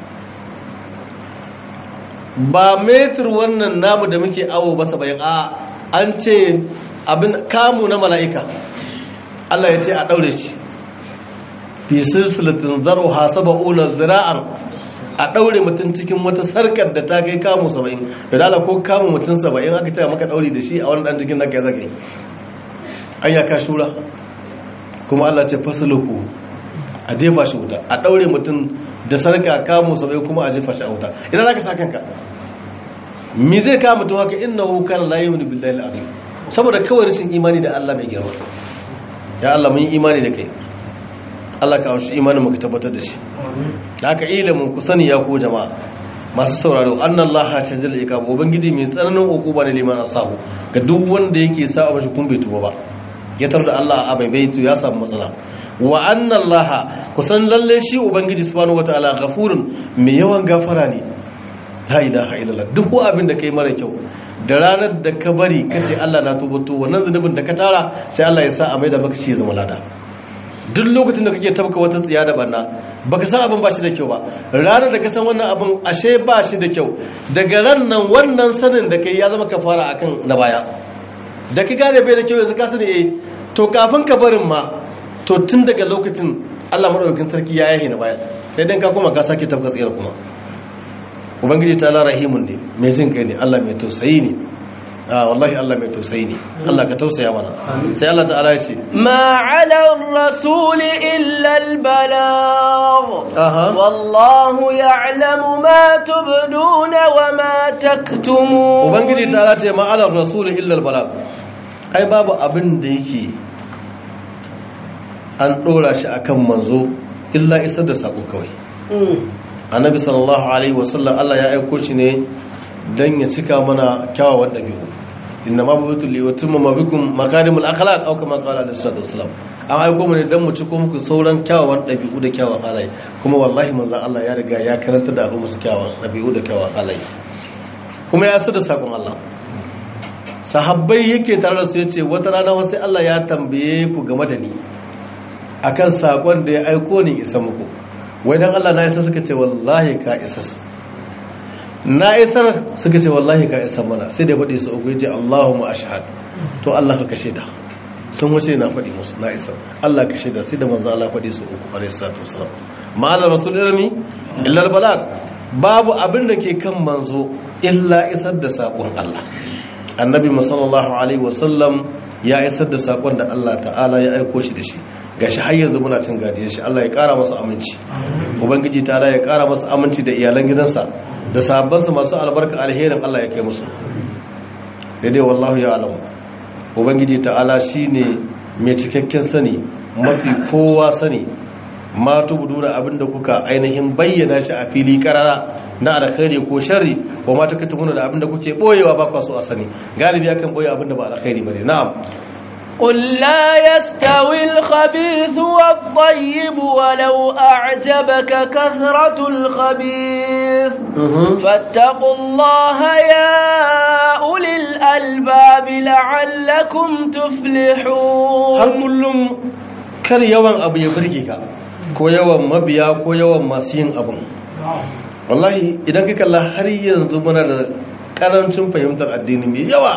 ba metir wannan namu da muke awo ba saba'in a an ce abin kamu na mala'ika Allah ya ce a daure shi fi silsilatin zaro hasaba'una zira'an a ɗaure mutum cikin wata sarkar da ta kai kamun saba'in da dala ko kamun mutum saba'in aka taya maka ɗauri da shi a wani ɗan jikin naka ya zagaye an ya ka shura kuma allah ce fasuluku a jefa shi wuta a ɗaure mutum da sarka kamun saba'in kuma a jefa shi a wuta idan za ka sa kanka mi zai kama mutum haka inna hukar layi wani billahi al'azim saboda kawai rashin imani da allah mai girma ya allah mun yi imani da kai Allah ka haushi imanin muka tabbatar da shi da haka ilimin ku sani ya ku jama'a masu sauraro annan laha ta jalla ika ubangiji mai tsananin hukuma ne liman asahu ga duk wanda yake sa a bashi kun bai tuba ba ya tar da Allah a bai bai ya samu matsala wa annan laha ku san lalle shi ubangiji subhanahu wataala ghafurun mai yawan gafara ne la ilaha illallah duk abin da kai mara kyau da ranar da ka bari kace Allah na tuba to wannan zunubin da ka tara sai Allah ya sa a mai da maka shi ya zama lada duk lokacin da kake tabka wata tsiya da barna baka san abin ba shi da kyau ba ranar da ka san wannan abin ashe ba shi da kyau daga ran nan wannan sanin da kai ya zama kafara akan na baya da ka gane bai da kyau yanzu ka sani eh to kafin ka barin ma to tun daga lokacin Allah madaukakin sarki ya yahi na baya sai dan ka koma ka sake tabka tsiyar kuma ubangiji ta Allah rahimun ne mai jin kai ne Allah mai tausayi ne ah wallahi Allah mai tausayi ne Allah ka tausaya mana sai Allah ta'ala ya ce ما على الرسول إلا البلاغ aha والله يعلم ما تبدون وما تكتمون ubangiji ta ce ma'alar rasul illal balag ai babu abin da yake an dora shi akan manzo illa isar da sako kawai annabi sallallahu alaihi wasallam Allah ya aiko shi ne dan ya cika mana kyawawan dabi'u inna ma butu li yutimma ma bikum makarimul akhlaq aw kama qala alaihi salatu wasallam an aiko mu ne dan mu ciko muku sauran kyawawan dabi'u da kyawawan halaye kuma wallahi manzon Allah ya riga ya karanta da al'umma su kyawawan dabi'u da kyawawan halaye kuma ya sada sakon Allah sahabbai yake tare da su yace wata rana wasu Allah ya tambaye ku game da ni akan sakon da ya aiko ni isa muku wai dan Allah na isa suka ce wallahi ka isa na isar suka ce wallahi ka isa mana sai da faɗi su uku yace Allahumma ashhad to Allah ka kashe da sun wuce na faɗi musu na isa Allah ka shaida sai da manzo Allah faɗi su uku alaihi salatu wasalam ma'anar rasul ilmi illa albalag babu abin da ke kan manzo illa isar da sakon Allah annabi sallallahu alaihi wasallam ya isar da sakon da Allah ta'ala ya aiko shi da shi gashi har yanzu muna cin gajiyar shi Allah ya kara masa aminci ubangiji ta'ala ya kara masa aminci da iyalan gidansa da sahabbansa masu albarka alherin Allah ya kai musu daidai wallahu ya alamu ubangiji ta'ala shine mai cikakken sani mafi kowa sani ma tubudu da abinda kuka ainihin bayyana shi a fili karara na alkhairi ko sharri wa ma taktumuna da abinda kuke boyewa ba kwa so a sani galibi akan boye abinda ba alkhairi bane na'am قل لا يستوي الخبيث والطيب ولو أعجبك كثرة الخبيث فاتقوا الله يا أولي الألباب لعلكم har تفلحون kullum kar yawan abu ya burge ka ko yawan mabiya ko yawan masu yin abun wallahi idan ka kalla har yanzu muna da karancin fahimtar addini mai yawa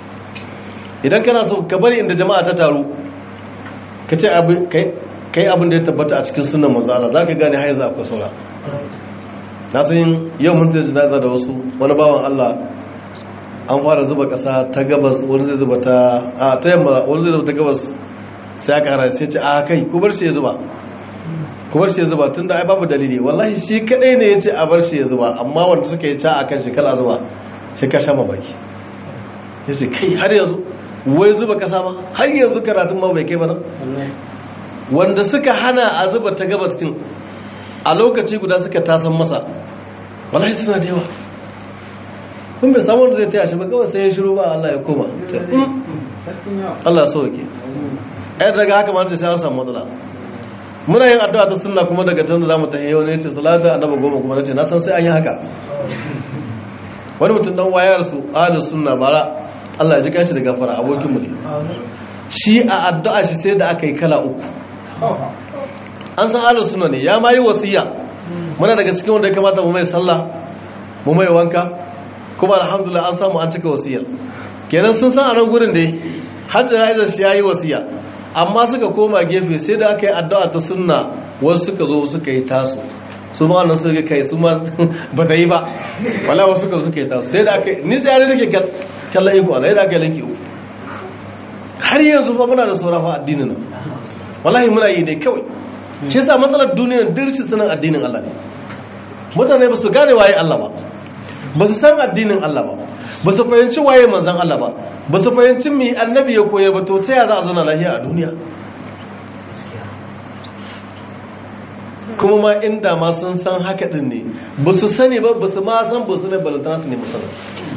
idan kana so ka bari inda jama'a ta taru ka ce abu- kai kai abin da ya tabbata a cikin sunan manzo Allah zaka gane har yanzu akwai saura na san yau mun da jinaza da wasu wani bawan Allah an fara zuba kasa ta gabas wani zai zuba ta a ta yamma wani zai zuba ta gabas sai aka hara sai ce a kai ku bar shi ya zuba ku bar shi ya zuba tunda ai babu dalili wallahi shi kadai ne yace a bar shi ya zuba amma wanda suka yi ca akan shi kala zuba sai ka sha mamaki yace kai har yanzu wai zuba kasa ma har yanzu karatun ma bai kai ba nan wanda suka hana a zuba ta gabas din a lokaci guda suka tasan masa wallahi suna da yawa kun bai samu wanda zai taya shi ba kawai sai ya shiru ba Allah ya koma Ce, "Mm, Allah so ke ɗaya daga haka ma ta sai an samu matsala muna yin addu'a ta sunna kuma daga can da zamu ta heyo ne ce salatu annabi goma kuma nace na san sai an yi haka wani mutum dan wayar su ahlus sunna bara Allah ya ji kanshi da gafara abokin mu ne shi a addu'a shi sai da aka yi kala uku an san ahlus sunna ne ya ma yi wasiya muna daga cikin wanda ya kamata mu mai sallah mu mai wanka kuma alhamdulillah an samu an cika wasiyar kenan sun san a nan gurin dai hajji ra'izar shi ya yi wasiya amma suka koma gefe sai da aka yi addu'a ta sunna wasu suka zo suka yi taso su ma wannan suka kai su ma ba ta yi ba wala wasu suka suka yi taso sai da aka yi ni tsayar da ke kallon iko ala yadda aka yi linki uku har yanzu fa muna da sauran fa addinin nan wallahi muna yi ne kawai shi yasa matsalar duniyar dirshi sanin addinin Allah ne mutane ba su gane waye Allah ba ba su san addinin Allah ba ba su fahimci waye manzan Allah ba ba su fahimci mai annabi ya koya ba to ta ya za a zauna lahiya a duniya kuma ma inda ma sun san haka din ne ba su sani ba ba su ma san ba su ne balantana su ne musamman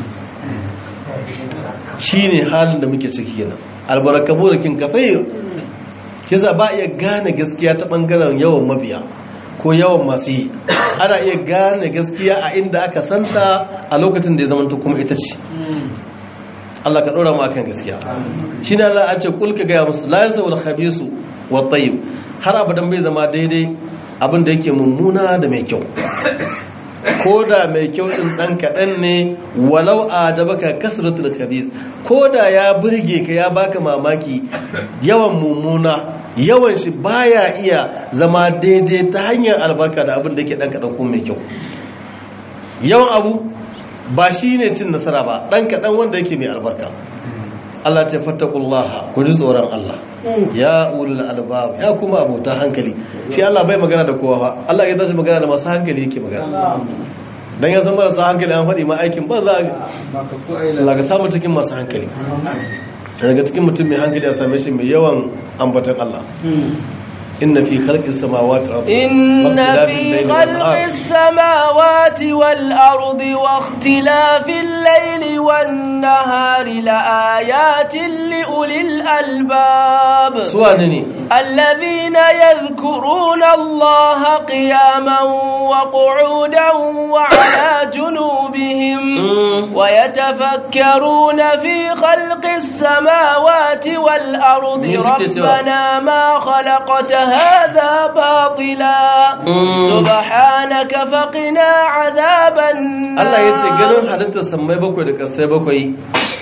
shi ne halin da muke ciki yana albarakabu da kin kafayir kisa ba iya gane gaskiya ta bangaren yawan mabiya ko yawan masu yi ana iya gane gaskiya a inda aka santa a lokacin da ya zama kuma ita ce Allah ka ɗora mu akan gaskiya shi ne Allah a ce kulka gaya musu la yasa wal khabisu wa tayyib har abadan bai zama daidai abin da yake mummuna da mai kyau ko da mai kyau din dan kaɗan ne walau a jabaka kasratul khabis ko da ya burge ka ya baka mamaki yawan mummuna yawan shi baya iya zama daidai ta hanyar albarka da abin da yake dan kaɗan ko mai kyau yawan abu ba shi ne cin nasara ba dan kaɗan wanda yake mai albarka Allah ta fattakullaha ku ji tsoron Allah ya ulul albab ya kuma abota hankali shi Allah bai magana da kowa ba Allah ya tashi magana da masu hankali yake magana dan ya san marasa hankali an faɗi ma aikin ba za Allah ga samu cikin masu hankali daga cikin mutum mai hankali a same shi mai yawan ambatan Allah inna fi khalqis samawati wal ardi إن في خلق السماوات والأرض واختلاف الليل والنهار لآيات لأولي الألباب suwa ne ne الذين يذكرون الله قياما وقعودا وعلى جنوبهم ويتفكرون في خلق السماوات والأرض Music is ربنا ما خلقت هذا باطلا سبحانك فقنا عذاب النار Allah ya ce ganin halittar sammai bakwai da ƙarsai bakwai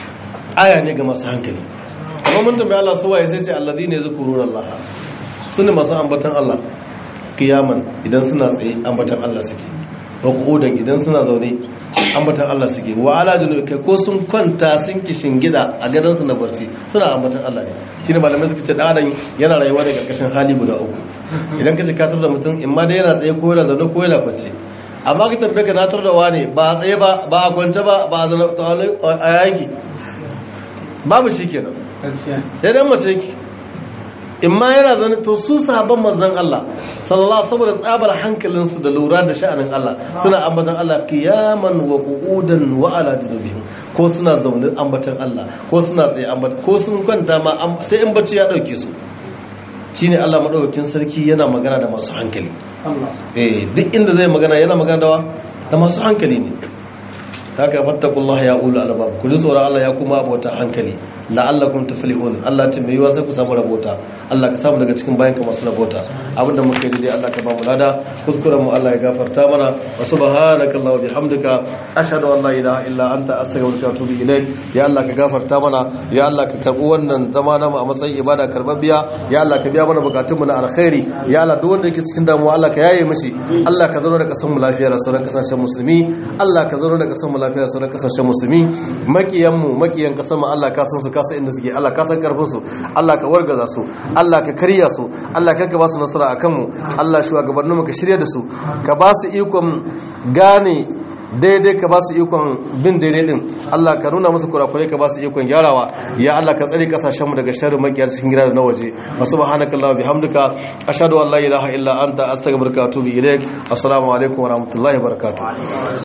aya ne ga masu hankali amma mun tambayi Allah su waye sai ce alladhina yadhkuruna Allah sune masu ambatan Allah kiyaman idan suna tsaye ambatan Allah suke wa qu'udan idan suna zaune ambatan Allah suke wa ala junubi kai ko sun kwanta sun kishin gida a gadon su na barci suna ambatan Allah ne shine malamai suka ce dan adam yana rayuwa da karkashin hali guda uku idan ka ce ka tura mutum in ma dai yana tsaye ko yana zaune ko yana kwance amma ka tabbata ka natar da wani ba a tsaye ba ba a kwance ba ba a zaune a yanki babu shi kenan ya dan mace ki in ma yana zane to su sahabban manzon Allah sallallahu saboda tsabar hankalinsu da lura da sha'anin Allah suna ambatan Allah qiyaman wa qu'udan wa ala junubihim ko suna zaune ambatan Allah ko suna tsaye ambatan ko sun kwanta ma sai in bacci ya dauke su shine Allah madaukakin sarki yana magana da masu hankali eh duk inda zai magana yana magana da da masu hankali ne haka fattakullaha ya ulu albab ku ji tsoron Allah ya kuma abota hankali la'allakum tuflihun Allah ta mai yiwa sai ku samu rabota Allah ka samu daga cikin bayan ka masu rabota abinda muka yi dai Allah ka ba mu lada kuskuren mu Allah ya gafarta mana wa subhanaka Allah wa bihamdika ashhadu an la ilaha illa anta astaghfiruka wa atubu ilaik ya Allah ka gafarta mana ya Allah ka karbi wannan zama namu a matsayin ibada karbabbiya ya Allah ka biya mana bukatun mu na alkhairi ya Allah duk wanda yake cikin damuwa Allah ka yaye mishi Allah ka zauna da kasan mu lafiya da sauran kasashen musulmi Allah ka zauna da kasan mu lafiya da sauran kasashen musulmi makiyan mu makiyan kasan mu Allah ka san su ka san inda suke Allah ka san karfin su Allah ka wargaza su Allah ka karya su Allah ka ba su nasara akan mu Allah shugabannin mu ka shirya da su ka ba su ikon gane daidai ka ba su ikon bin daidai din Allah ka nuna musu kurakurai ka ba su ikon gyarawa ya Allah ka tsare kasashen mu daga sharrin makiyar cikin gida da na waje wa subhanaka allah bihamdika ashhadu an la ilaha illa anta astaghfiruka wa atubu ilaik assalamu alaikum wa rahmatullahi wa barakatuh